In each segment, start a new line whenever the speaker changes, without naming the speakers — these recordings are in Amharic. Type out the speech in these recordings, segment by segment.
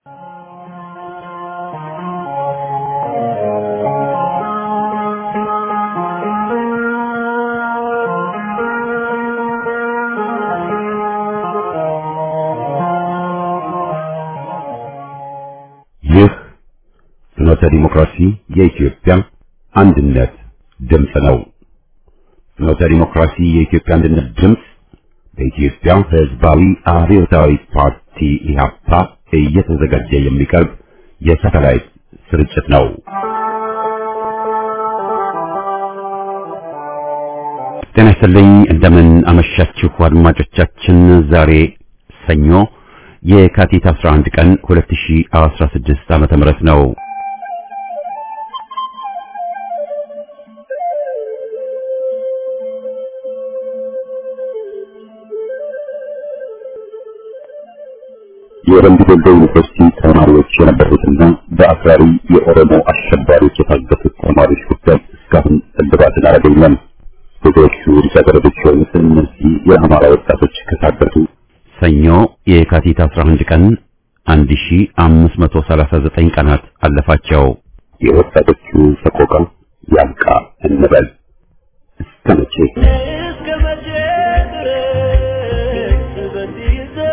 ይህ ፍኖተ ዲሞክራሲ የኢትዮጵያ አንድነት ድምፅ ነው። ፍኖተ ዲሞክራሲ የኢትዮጵያ አንድነት ድምፅ በኢትዮጵያ ሕዝባዊ አብዮታዊ ፓርቲ ኢህአፓ እየተዘጋጀ የሚቀርብ የሳተላይት ስርጭት ነው። ጤና ይስጥልኝ። እንደምን አመሻችሁ አድማጮቻችን። ዛሬ ሰኞ የካቲት 11 ቀን 2016 ዓመተ ምህረት ነው። የወረንዱ ዶሎ ዩኒቨርሲቲ ተማሪዎች የነበሩትና በአክራሪ የኦሮሞ አሸባሪዎች የታገቱት ተማሪዎች ጉዳይ እስካሁን እልባትን አላገኘም። ብዙዎቹ ልጃገረዶች የሆኑት እነዚህ የአማራ ወጣቶች ከታገቱ ሰኞ የካቲት 11 ቀን 1539 ቀናት አለፋቸው። የወጣቶቹ ሰቆቃ ያብቃ እንበል። እስከ መቼ
እስከ መቼ ድረስ በዚህ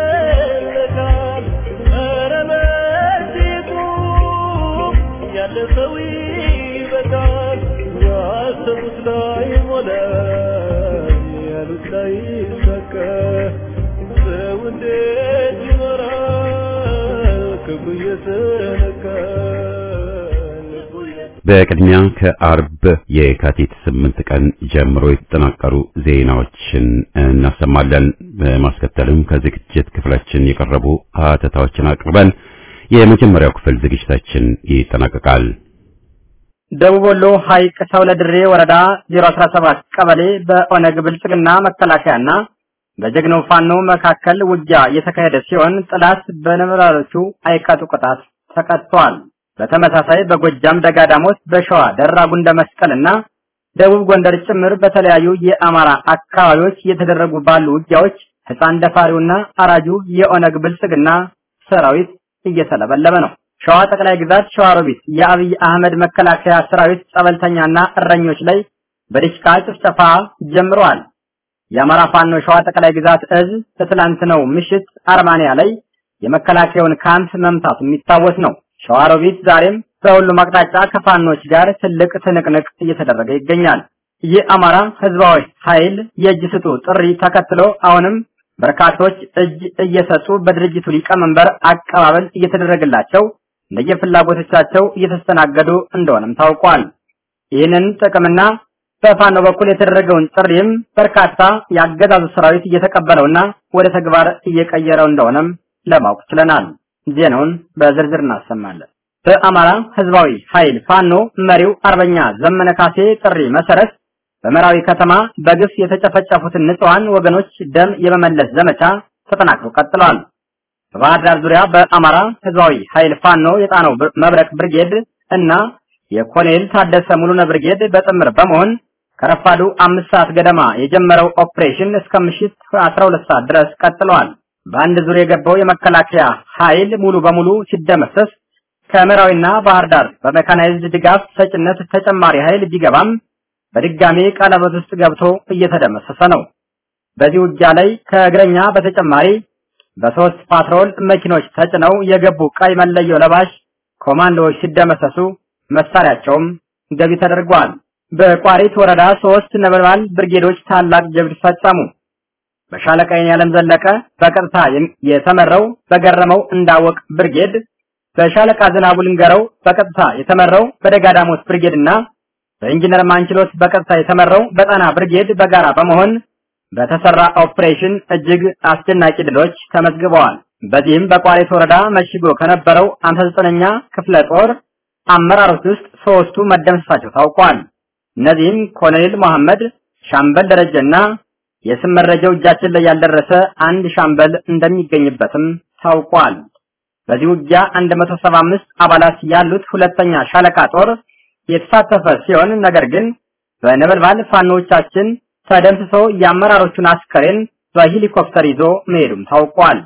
ይዘለቃል? ኧረ በዚህ ቁም፣ ያለ ሰው ይበቃል። ያሰቡት ላይ ሞላ፣ ያሉት ላይ ይሳካ። ሰው እንዴት ይኖራል? ክብሩ እየተነካ ልቡ እየ-
በቅድሚያ ከአርብ የካቲት ስምንት ቀን ጀምሮ የተጠናቀሩ ዜናዎችን እናሰማለን። በማስከተልም ከዝግጅት ክፍላችን የቀረቡ ሀተታዎችን አቅርበን የመጀመሪያው ክፍል ዝግጅታችን ይጠናቀቃል።
ደቡብ ወሎ ሐይቅ ሰው ለድሬ ወረዳ 017 ቀበሌ በኦነግ ብልጽግና መከላከያና በጀግናው ፋኖ መካከል ውጊያ የተካሄደ ሲሆን ጠላት በነበራሮቹ አይቀጡ ቅጣት ተቀጥቷል። በተመሳሳይ በጎጃም ደጋዳሞት፣ በሸዋ ደራ ጉንደ መስቀልና ደቡብ ጎንደር ጭምር በተለያዩ የአማራ አካባቢዎች እየተደረጉ ባሉ ውጊያዎች ሕፃን ደፋሪውና አራጁ የኦነግ ብልጽግና ሰራዊት እየተለበለበ ነው። ሸዋ ጠቅላይ ግዛት ሸዋሮቢት የአብይ አህመድ መከላከያ ሰራዊት ጸበልተኛና እረኞች ላይ በዲሽቃ ጭፍጨፋ ጀምረዋል። የአማራ ፋኖ ሸዋ ጠቅላይ ግዛት እዝ በትላንትናው ምሽት አርማንያ ላይ የመከላከያውን ካምፕ መምታቱ የሚታወስ ነው። ሸዋሮቢት ዛሬም በሁሉም አቅጣጫ ከፋኖች ጋር ትልቅ ትንቅንቅ እየተደረገ ይገኛል። የአማራ ህዝባዊ ኃይል የእጅ ስጡ ጥሪ ተከትሎ አሁንም በርካቶች እጅ እየሰጡ በድርጅቱ ሊቀመንበር አቀባበል እየተደረገላቸው እንደየፍላጎቶቻቸው እየተስተናገዱ እንደሆነም ታውቋል። ይህንን ጥቅምና በፋኖ በኩል የተደረገውን ጥሪም በርካታ የአገዛዙ ሰራዊት እየተቀበለውና ወደ ተግባር እየቀየረው እንደሆነም ለማወቅ ችለናል። ዜናውን በዝርዝር እናሰማለን። በአማራ ህዝባዊ ኃይል ፋኖ መሪው አርበኛ ዘመነ ካሴ ጥሪ መሰረት በመራዊ ከተማ በግፍ የተጨፈጨፉትን ንጹሃን ወገኖች ደም የመመለስ ዘመቻ ተጠናክሮ ቀጥሏል። በባህር ዳር ዙሪያ በአማራ ህዝባዊ ኃይል ፋኖ የጣናው ብር- መብረቅ ብርጌድ እና የኮሎኔል ታደሰ ሙሉነ ብርጌድ በጥምር በመሆን ከረፋዱ አምስት ሰዓት ገደማ የጀመረው ኦፕሬሽን እስከ ምሽት 12 ሰዓት ድረስ ቀጥሏል። በአንድ ዙር የገባው የመከላከያ ኃይል ሙሉ በሙሉ ሲደመሰስ ከምዕራዊና ባህር ዳር በሜካናይዝድ ድጋፍ ሰጭነት ተጨማሪ ኃይል ቢገባም በድጋሜ ቀለበት ውስጥ ገብቶ እየተደመሰሰ ነው። በዚህ ውጊያ ላይ ከእግረኛ በተጨማሪ በሶስት ፓትሮል መኪኖች ተጭነው የገቡ ቀይ መለዮ ለባሽ ኮማንዶዎች ሲደመሰሱ መሳሪያቸውም ገቢ ተደርጓል። በቋሪት ወረዳ ሶስት ነበልባል ብርጌዶች ታላቅ ጀብድ ፈጸሙ። በሻለቃ የዓለም ዘለቀ በቀጥታ የም- የተመራው በገረመው እንዳወቅ ብርጌድ፣ በሻለቃ ዝናቡ ልንገረው በቀጥታ የተመራው በደጋዳሞት ብርጌድ እና በኢንጂነር ማንችሎት በቀጥታ የተመራው በጣና ብርጌድ በጋራ በመሆን በተሰራ ኦፕሬሽን እጅግ አስደናቂ ድሎች ተመዝግበዋል። በዚህም በቋሪት ወረዳ መሽጎ ከነበረው 59ኛ ክፍለ ጦር አመራሮች ውስጥ ሶስቱ መደምሰሳቸው ታውቋል። እነዚህም ኮሎኔል መሐመድ፣ ሻምበል ደረጀና የስም መረጃው እጃችን ላይ ያልደረሰ አንድ ሻምበል እንደሚገኝበትም ታውቋል። በዚህ ውጊያ 175 አባላት ያሉት ሁለተኛ ሻለቃ ጦር የተሳተፈ ሲሆን ነገር ግን በነበልባል ፋኖቻችን ተደምስሶ የአመራሮቹን አስከሬን በሄሊኮፕተር ይዞ መሄዱም ታውቋል።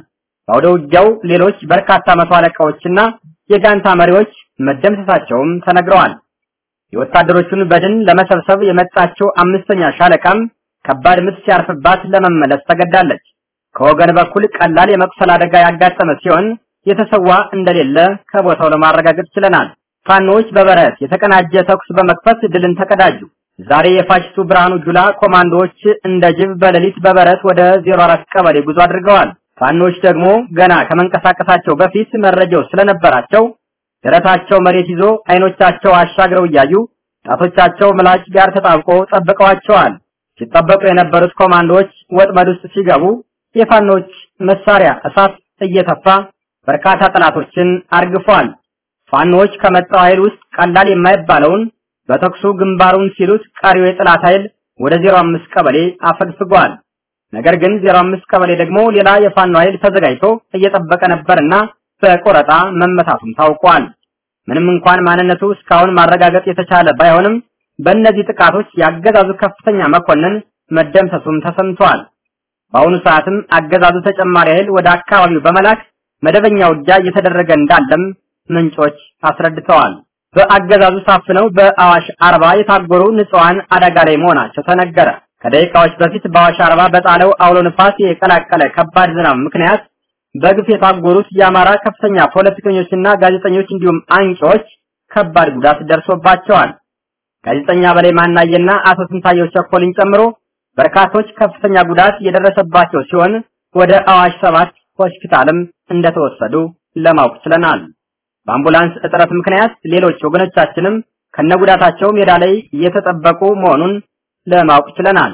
በአውደ ውጊያው ሌሎች በርካታ መቶ አለቃዎችና የጋንታ መሪዎች መደምሰሳቸውም ተነግረዋል። የወታደሮቹን በድን ለመሰብሰብ የመጣችው አምስተኛ ሻለቃም ከባድ ምት ሲያርፍባት ለመመለስ ተገዳለች። ከወገን በኩል ቀላል የመቁሰል አደጋ ያጋጠመ ሲሆን የተሰዋ እንደሌለ ከቦታው ለማረጋገጥ ችለናል። ፋኖች በበረት የተቀናጀ ተኩስ በመክፈት ድልን ተቀዳጁ። ዛሬ የፋሽስቱ ብርሃኑ ጁላ ኮማንዶዎች እንደ ጅብ በሌሊት በበረት ወደ 04 ቀበሌ ጉዞ አድርገዋል። ፋኖች ደግሞ ገና ከመንቀሳቀሳቸው በፊት መረጃው ስለነበራቸው ደረታቸው መሬት ይዞ አይኖቻቸው አሻግረው እያዩ ጣቶቻቸው ምላጭ ጋር ተጣብቆ ጠብቀዋቸዋል። ሲጠበቁ የነበሩት ኮማንዶዎች ወጥመድ ውስጥ ሲገቡ የፋኖች መሳሪያ እሳት እየተፋ በርካታ ጠላቶችን አርግፏል። ፋኖች ከመጣው ኃይል ውስጥ ቀላል የማይባለውን በተኩሱ ግንባሩን ሲሉት ቀሪው የጠላት ኃይል ወደ 05 ቀበሌ አፈግፍጓል። ነገር ግን 05 ቀበሌ ደግሞ ሌላ የፋኖ ኃይል ተዘጋጅቶ እየጠበቀ ነበርና በቆረጣ መመታቱም ታውቋል። ምንም እንኳን ማንነቱ እስካሁን ማረጋገጥ የተቻለ ባይሆንም በእነዚህ ጥቃቶች ያገዛዙ ከፍተኛ መኮንን መደምሰሱም ተሰምቷል። በአሁኑ ሰዓትም አገዛዙ ተጨማሪ ኃይል ወደ አካባቢው በመላክ መደበኛ ውጊያ እየተደረገ እንዳለም ምንጮች አስረድተዋል። በአገዛዙ ታፍነው በአዋሽ አርባ የታጎሩ ንጹሃን አደጋ ላይ መሆናቸው ተነገረ። ከደቂቃዎች በፊት በአዋሽ አርባ በጣለው አውሎ ንፋስ የቀላቀለ ከባድ ዝናብ ምክንያት በግፍ የታጎሩት የአማራ ከፍተኛ ፖለቲከኞችና ጋዜጠኞች እንዲሁም አንቂዎች ከባድ ጉዳት ደርሶባቸዋል። ጋዜጠኛ በላይ ማናየና አቶ ስንታየው ቸኮልን ጨምሮ በርካቶች ከፍተኛ ጉዳት የደረሰባቸው ሲሆን ወደ አዋሽ ሰባት ሆስፒታልም እንደተወሰዱ ለማወቅ ችለናል። በአምቡላንስ እጥረት ምክንያት ሌሎች ወገኖቻችንም ከነጉዳታቸው ሜዳ ላይ እየተጠበቁ መሆኑን ለማወቅ ችለናል።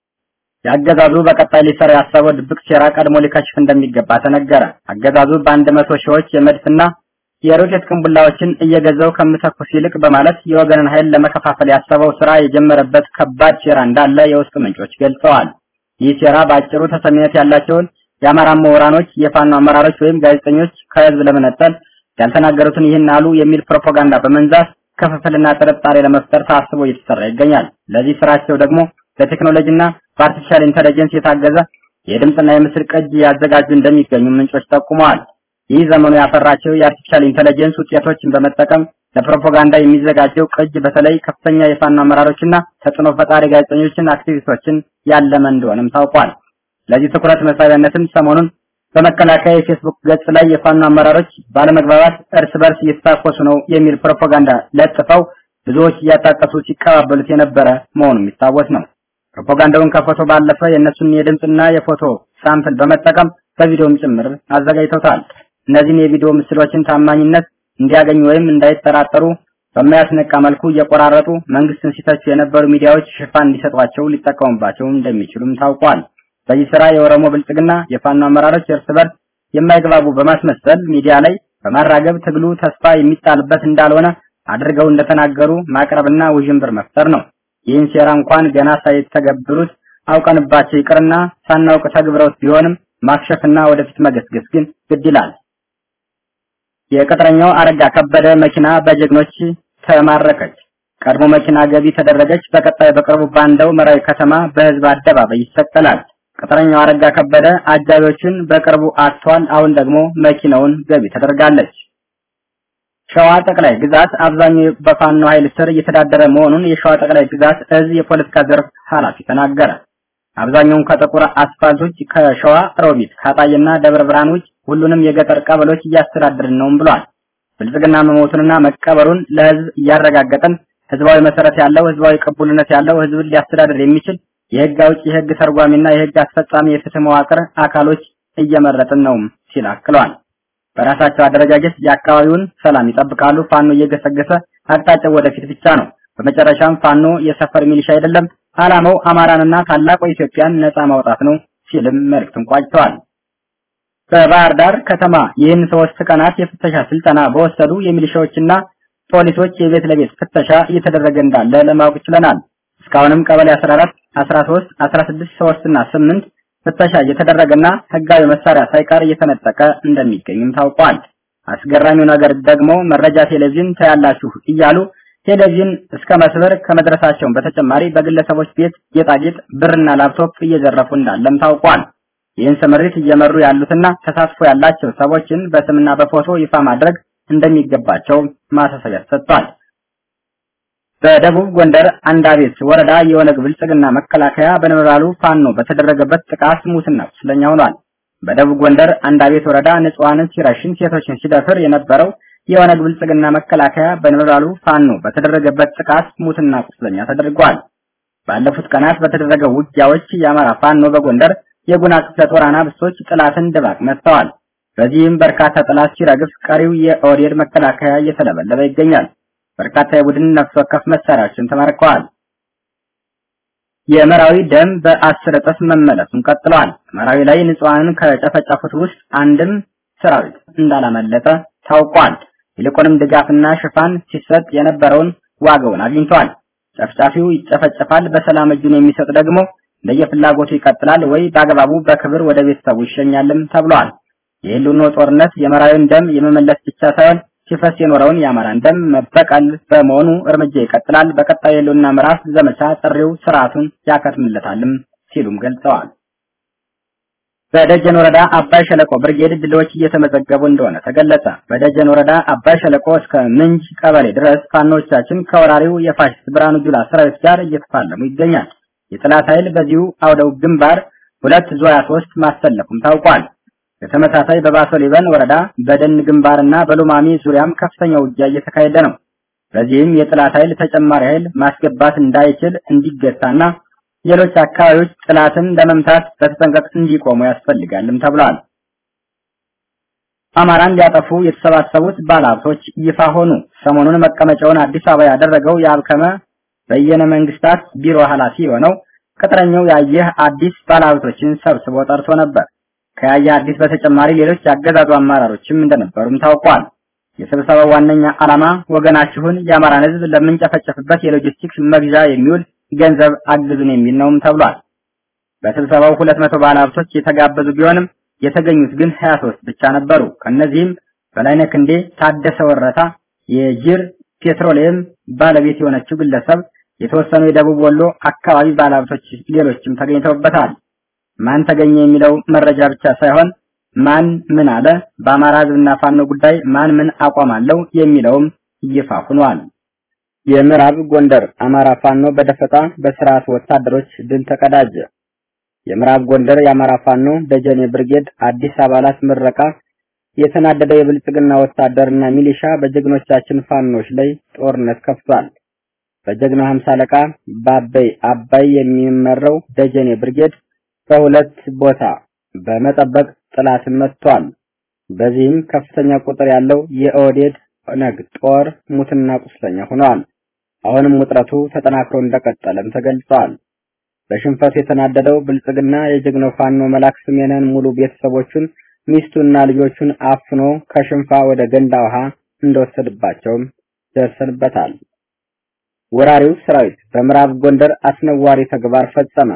የአገዛዙ በቀጣይ ሊሰራ ያሰበው ድብቅ ሴራ ቀድሞ ሊከሽፍ እንደሚገባ ተነገረ። አገዛዙ በአንድ መቶ ሺዎች የመድፍና የሮኬት ቅንቡላዎችን እየገዛው ከምተኩስ ይልቅ በማለት የወገንን ኃይል ለመከፋፈል ያሰበው ስራ የጀመረበት ከባድ ሴራ እንዳለ የውስጥ ምንጮች ገልጸዋል። ይህ ሴራ በአጭሩ ተሰሚነት ያላቸውን የአማራ ምሁራኖች፣ የፋኖ አመራሮች ወይም ጋዜጠኞች ከህዝብ ለመነጠል ያልተናገሩትን ይህን አሉ የሚል ፕሮፓጋንዳ በመንዛት ክፍፍልና ጥርጣሬ ለመፍጠር ታስቦ እየተሰራ ይገኛል። ለዚህ ስራቸው ደግሞ በቴክኖሎጂና በአርቲፊሻል ኢንተለጀንስ የታገዘ የድምፅና የምስል ቅጅ ያዘጋጁ እንደሚገኙ ምንጮች ጠቁመዋል። ይህ ዘመኑ ያፈራቸው የአርቲፊሻል ኢንተለጀንስ ውጤቶችን በመጠቀም ለፕሮፓጋንዳ የሚዘጋጀው ቅጅ በተለይ ከፍተኛ የፋኖ አመራሮችና ተጽዕኖ ፈጣሪ ጋዜጠኞችን፣ አክቲቪስቶችን ያለመ እንደሆነም ታውቋል። ለዚህ ትኩረት መሳቢያነትም ሰሞኑን በመከላከያ የፌስቡክ ገጽ ላይ የፋኖ አመራሮች ባለመግባባት እርስ በርስ እየተታኮሱ ነው የሚል ፕሮፓጋንዳ ለጥፈው ብዙዎች እያጣቀሱ ሲቀባበሉት የነበረ መሆኑ የሚታወስ ነው። ፕሮፓጋንዳውን ከፎቶ ባለፈ የእነሱን የድምፅና የፎቶ ሳምፕል በመጠቀም በቪዲዮም ጭምር አዘጋጅተውታል። እነዚህን የቪዲዮ ምስሎችን ታማኝነት እንዲያገኙ ወይም እንዳይጠራጠሩ በማያስነቃ መልኩ እየቆራረጡ መንግስትን ሲተቹ የነበሩ ሚዲያዎች ሽፋን እንዲሰጧቸው ሊጠቀሙባቸው እንደሚችሉም ታውቋል። በዚህ ስራ የኦሮሞ ብልጽግና የፋኖ አመራሮች እርስ በርስ የማይግባቡ በማስመሰል ሚዲያ ላይ በማራገብ ትግሉ ተስፋ የሚጣልበት እንዳልሆነ አድርገው እንደተናገሩ ማቅረብና ውዥንብር መፍጠር ነው። ይህን ሴራ እንኳን ገና ሳይተገብሩት አውቀንባቸው ይቅርና ሳናውቅ ተግብረውት ቢሆንም ማክሸፍና ወደፊት መገስገስ ግን ግድ ይላል። የቅጥረኛው አረጋ ከበደ መኪና በጀግኖች ተማረከች። ቀድሞ መኪና ገቢ ተደረገች። በቀጣይ በቅርቡ ባንዳው መራዊ ከተማ በህዝብ አደባባይ ይሰቀላል። ቅጥረኛው አረጋ ከበደ አጃቢዎችን በቅርቡ አጥቷል። አሁን ደግሞ መኪናውን ገቢ ተደርጋለች። ሸዋ ጠቅላይ ግዛት አብዛኛው በፋኖ ኃይል ስር እየተዳደረ መሆኑን የሸዋ ጠቅላይ ግዛት እዝ የፖለቲካ ዘርፍ ኃላፊ ተናገረ። አብዛኛውን ከጥቁር አስፋልቶች ከሸዋ ሮቢት፣ ካጣይና ደብረ ብርሃን ውጭ ሁሉንም የገጠር ቀበሌዎች እያስተዳደርን ነውም ብሏል። ብልጽግና መሞቱንና መቀበሩን ለህዝብ እያረጋገጠን ህዝባዊ መሰረት ያለው ህዝባዊ ቅቡልነት ያለው ህዝብን ሊያስተዳድር የሚችል የህግ አውጪ፣ የህግ ተርጓሚና የህግ አስፈጻሚ የፍትህ መዋቅር አካሎች እየመረጥን ነው ሲል አክለዋል። በራሳቸው አደረጃጀት የአካባቢውን ሰላም ይጠብቃሉ። ፋኖ እየገሰገሰ አቅጣጫው ወደፊት ብቻ ነው። በመጨረሻም ፋኖ የሰፈር ሚሊሻ አይደለም፣ ዓላማው አማራንና ታላቁ ኢትዮጵያን ነፃ ማውጣት ነው ሲልም መልእክቱን ቋጭተዋል። በባህር ዳር ከተማ ይህን ሶስት ቀናት የፍተሻ ስልጠና በወሰዱ የሚሊሻዎችና ፖሊሶች የቤት ለቤት ፍተሻ እየተደረገ እንዳለ ለማወቅ ችለናል። እስካሁንም ቀበሌ 14፣ 13፣ 16፣ 3 እና 8 ፍተሻ እየተደረገና ህጋዊ መሳሪያ ሳይቀር እየተነጠቀ እንደሚገኝም ታውቋል። አስገራሚው ነገር ደግሞ መረጃ ቴሌቪዥን ታያላችሁ እያሉ ቴሌቪዥን እስከ መስበር ከመድረሳቸው በተጨማሪ በግለሰቦች ቤት ጌጣጌጥ፣ ብርና ላፕቶፕ እየዘረፉ እንዳለም ታውቋል። ይህን ስምሪት እየመሩ ያሉትና ተሳትፎ ያላቸው ሰዎችን በስምና በፎቶ ይፋ ማድረግ እንደሚገባቸው ማሳሰቢያ ሰጥቷል። በደቡብ ጎንደር አንዳቤት ወረዳ የኦነግ ብልጽግና መከላከያ በነበልባሉ ፋኖ በተደረገበት ጥቃት ሙትና ቁስለኛ ሆኗል። በደቡብ ጎንደር አንዳቤት ወረዳ ንጹሃንን ሲረሽን፣ ሴቶችን ሲደፍር የነበረው የኦነግ ብልጽግና መከላከያ በነበልባሉ ፋኖ በተደረገበት ጥቃት ሙትና ቁስለኛ ተደርጓል። ባለፉት ቀናት በተደረገው ውጊያዎች የአማራ ፋኖ በጎንደር የጉና ክፍለ ጦር አናብስቶች ጥላትን ድባቅ መጥተዋል። በዚህም በርካታ ጥላት ሲረግፍ፣ ቀሪው የኦዴድ መከላከያ እየተለበለበ ይገኛል። በርካታ የቡድን ነፍስ ወከፍ መሳሪያዎችን ተማርከዋል። የመራዊ ደም በአስር እጥፍ መመለሱን ቀጥለዋል። መራዊ ላይ ንጹሃንን ከጨፈጨፉት ውስጥ አንድም ሰራዊት እንዳላመለጠ ታውቋል። ይልቁንም ድጋፍና ሽፋን ሲሰጥ የነበረውን ዋጋውን አግኝቷል። ጨፍጫፊው ይጨፈጨፋል፣ በሰላም እጁን የሚሰጥ ደግሞ እንደየፍላጎቱ ይቀጥላል ወይ በአግባቡ በክብር ወደ ቤተሰቡ ይሸኛልም ተብሏል። የህልውናው ጦርነት የመራዊን ደም የመመለስ ብቻ ሳይሆን ሲፈስ የኖረውን የአማራን ደም መበቀል በመሆኑ እርምጃ ይቀጥላል። በቀጣዩ የህልውና ምዕራፍ ዘመቻ ጥሪው ስርዓቱን ያከትምለታልም ሲሉም ገልጸዋል። በደጀን ወረዳ አባይ ሸለቆ ብርጌድ ድሎች እየተመዘገቡ እንደሆነ ተገለጸ። በደጀን ወረዳ አባይ ሸለቆ እስከ ምንጅ ቀበሌ ድረስ ፋኖቻችን ከወራሪው የፋሽስት ብርሃኑ ጁላ ሰራዊት ጋር እየተፋለሙ ይገኛል። የጠላት ኃይል በዚሁ አውደው ግንባር ሁለት ዙ 23 ማሰለፉም ታውቋል። በተመሳሳይ በባሶ ሊበን ወረዳ በደን ግንባርና በሉማሜ ዙሪያም ከፍተኛ ውጊያ እየተካሄደ ነው። በዚህም የጠላት ኃይል ተጨማሪ ኃይል ማስገባት እንዳይችል እንዲገታና ሌሎች አካባቢዎች ጠላትን ለመምታት በተጠንቀቅ እንዲቆሙ ያስፈልጋልም ተብሏል። አማራን ሊያጠፉ የተሰባሰቡት ባለሀብቶች ይፋ ሆኑ። ሰሞኑን መቀመጫውን አዲስ አበባ ያደረገው የአብከመ በየነ መንግስታት ቢሮ ኃላፊ የሆነው ቅጥረኛው ያየህ አዲስ ባለሀብቶችን ሰብስቦ ጠርቶ ነበር። ከያየህ አዲስ በተጨማሪ ሌሎች ያገዛዙ አመራሮችም እንደነበሩም ታውቋል። የስብሰባው ዋነኛ ዓላማ ወገናችሁን የአማራን ሕዝብ ለምንጨፈጨፍበት የሎጂስቲክስ መግዣ የሚውል ገንዘብ አግዙን የሚል ነውም ተብሏል። በስብሰባው 200 ባለሀብቶች የተጋበዙ ቢሆንም የተገኙት ግን 23 ብቻ ነበሩ። ከነዚህም በላይነህ ክንዴ፣ ታደሰ ወረታ፣ የጅር ፔትሮሊየም ባለቤት የሆነችው ግለሰብ፣ የተወሰኑ የደቡብ ወሎ አካባቢ ባለሀብቶች፣ ሌሎችም ተገኝተውበታል። ማን ተገኘ የሚለው መረጃ ብቻ ሳይሆን ማን ምን አለ፣ በአማራ ህዝብና ፋኖ ጉዳይ ማን ምን አቋም አለው የሚለውም ይፋ ሆኗል። የምዕራብ ጎንደር አማራ ፋኖ በደፈጣ በስርዓት ወታደሮች ድል ተቀዳጀ። የምዕራብ ጎንደር የአማራ ፋኖ ደጀኔ ብርጌድ አዲስ አባላት ምረቃ የተናደደ የብልጽግና ወታደርና ሚሊሻ በጀግኖቻችን ፋኖች ላይ ጦርነት ከፍቷል። በጀግና 50 አለቃ ባበይ አባይ የሚመራው ደጀኔ ብርጌድ በሁለት ቦታ በመጠበቅ ጥላትን መጥቷል። በዚህም ከፍተኛ ቁጥር ያለው የኦዴድ ኦነግ ጦር ሙትና ቁስለኛ ሆኗል። አሁንም ውጥረቱ ተጠናክሮ እንደቀጠለም ተገልጿል። በሽንፈቱ የተናደደው ብልጽግና የጀግናው ፋኖ መላክ ስሜነን ሙሉ ቤተሰቦቹን ሚስቱና ልጆቹን አፍኖ ከሽንፋ ወደ ገንዳ ውሃ እንደወሰድባቸውም ደርሰንበታል። ወራሪው ሰራዊት በምዕራብ ጎንደር አስነዋሪ ተግባር ፈጸመ።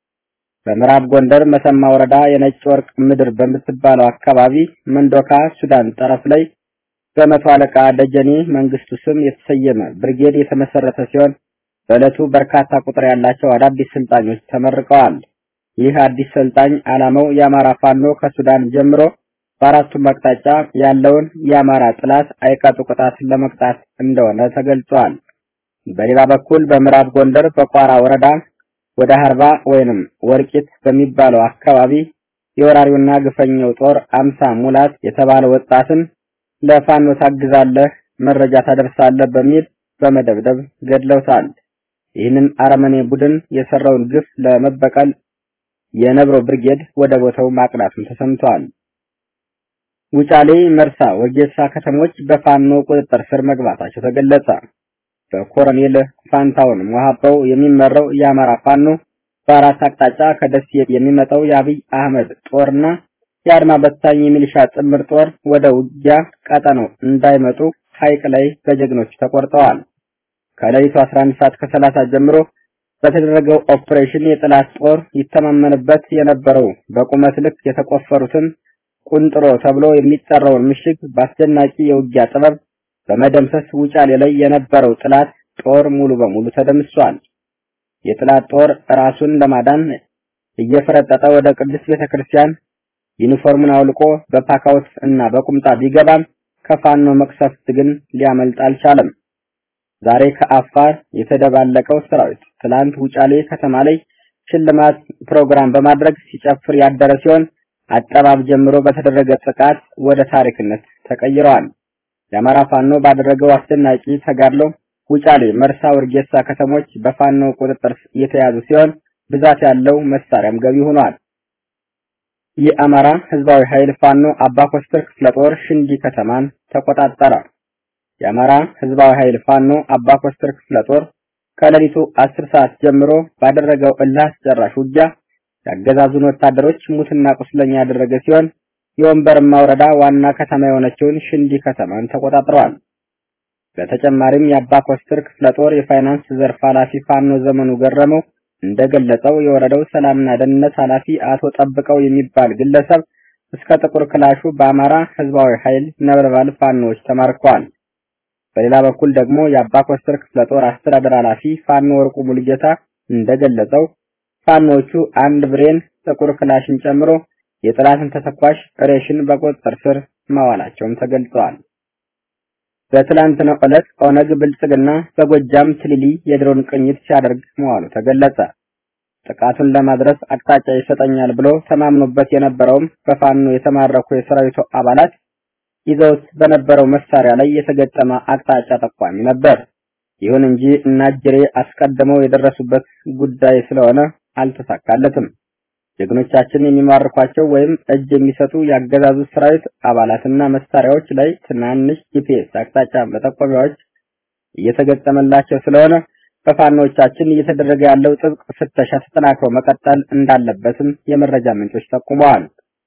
በምዕራብ ጎንደር መሰማ ወረዳ የነጭ ወርቅ ምድር በምትባለው አካባቢ መንዶካ ሱዳን ጠረፍ ላይ በመቶ አለቃ ደጀኔ መንግስቱ ስም የተሰየመ ብርጌድ የተመሰረተ ሲሆን በዕለቱ በርካታ ቁጥር ያላቸው አዳዲስ ሰልጣኞች ተመርቀዋል። ይህ አዲስ ሰልጣኝ ዓላማው የአማራ ፋኖ ከሱዳን ጀምሮ በአራቱም አቅጣጫ ያለውን የአማራ ጥላት አይቀጡ ቅጣት ለመቅጣት እንደሆነ ተገልጿል። በሌላ በኩል በምዕራብ ጎንደር በቋራ ወረዳ ወደ ሀርባ ወይንም ወርቂት በሚባለው አካባቢ የወራሪውና ግፈኛው ጦር አምሳ ሙላት የተባለ ወጣትን ለፋኖ ታግዛለህ፣ መረጃ ታደርሳለህ በሚል በመደብደብ ገድለውታል። ይህንን አረመኔ ቡድን የሰራውን ግፍ ለመበቀል የነብሮ ብርጌድ ወደ ቦታው ማቅናቱን ተሰምቷል። ውጫሌ፣ መርሳ፣ ወጌሳ ከተሞች በፋኖ ቁጥጥር ስር መግባታቸው ተገለጸ። በኮሎኔል ፋንታውን ሞሃባው የሚመራው የአማራ ፋኖ በአራት አቅጣጫ ከደሴ የሚመጣው የአብይ አህመድ ጦርና የአድማ በታኝ የሚሊሻ ጥምር ጦር ወደ ውጊያ ቀጠናው እንዳይመጡ ሐይቅ ላይ በጀግኖች ተቆርጠዋል። ከሌሊቱ 11 ሰዓት ከ30 ጀምሮ በተደረገው ኦፕሬሽን የጠላት ጦር ይተማመንበት የነበረው በቁመት ልክ የተቆፈሩትን ቁንጥሮ ተብሎ የሚጠራውን ምሽግ በአስደናቂ የውጊያ ጥበብ በመደምሰስ ውጫሌ ላይ የነበረው ጠላት ጦር ሙሉ በሙሉ ተደምሷል። የጠላት ጦር ራሱን ለማዳን እየፈረጠጠ ወደ ቅዱስ ቤተክርስቲያን ዩኒፎርሙን አውልቆ በፓካውት እና በቁምጣ ቢገባም ከፋኖ መቅሰፍት ግን ሊያመልጥ አልቻለም። ዛሬ ከአፋር የተደባለቀው ሰራዊት ትላንት ውጫሌ ከተማ ላይ ሽልማት ፕሮግራም በማድረግ ሲጨፍር ያደረ ሲሆን አጠባብ ጀምሮ በተደረገ ጥቃት ወደ ታሪክነት ተቀይረዋል። የአማራ ፋኖ ባደረገው አስደናቂ ተጋድሎ ውጫሌ፣ መርሳ፣ ወርጌሳ ከተሞች በፋኖ ቁጥጥር የተያዙ ሲሆን ብዛት ያለው መሳሪያም ገቢ ሆኗል። የአማራ ህዝባዊ ኃይል ፋኖ አባ ኮስተር ክፍለ ጦር ሽንዲ ከተማን ተቆጣጠረ። የአማራ ህዝባዊ ኃይል ፋኖ አባ ኮስተር ክፍለ ጦር ከሌሊቱ 10 ሰዓት ጀምሮ ባደረገው እልህ አስጨራሽ ውጊያ ያገዛዙን ወታደሮች ሙትና ቁስለኛ ያደረገ ሲሆን የወንበርማ ወረዳ ዋና ከተማ የሆነችውን ሽንዲ ከተማን ተቆጣጥረዋል። በተጨማሪም የአባ ኮስተር ክፍለ ጦር የፋይናንስ ዘርፍ ኃላፊ ፋኖ ዘመኑ ገረመው እንደገለጸው የወረዳው ሰላምና ደህንነት ኃላፊ አቶ ጠብቀው የሚባል ግለሰብ እስከ ጥቁር ክላሹ በአማራ ህዝባዊ ኃይል ነበልባል ፋኖዎች ተማርከዋል። በሌላ በኩል ደግሞ የአባ ኮስተር ክፍለ ጦር አስተዳደር ኃላፊ ፋኖ ወርቁ ሙሉጌታ እንደገለጸው ፋኖቹ አንድ ብሬን ጥቁር ክላሽን ጨምሮ የጠላትን ተተኳሽ ሬሽን በቁጥጥር ስር ማዋላቸውም ተገልጸዋል። በትላንትናው ዕለት ኦነግ ብልጽግና በጎጃም ትሊሊ የድሮን ቅኝት ሲያደርግ መዋሉ ተገለጸ። ጥቃቱን ለማድረስ አቅጣጫ ይሰጠኛል ብሎ ተማምኖበት የነበረውም በፋኖ የተማረኩ የሰራዊቱ አባላት ይዘውት በነበረው መሳሪያ ላይ የተገጠመ አቅጣጫ ጠቋሚ ነበር። ይሁን እንጂ እናጅሬ አስቀድመው የደረሱበት ጉዳይ ስለሆነ አልተሳካለትም። ጀግኖቻችን የሚማርኳቸው ወይም እጅ የሚሰጡ ያገዛዙ ሰራዊት አባላትና መሳሪያዎች ላይ ትናንሽ ጂፒኤስ አቅጣጫ መጠቆሚያዎች እየተገጠመላቸው ስለሆነ በፋኖቻችን እየተደረገ ያለው ጥብቅ ፍተሻ ተጠናክሮ መቀጠል እንዳለበትም የመረጃ ምንጮች ጠቁመዋል።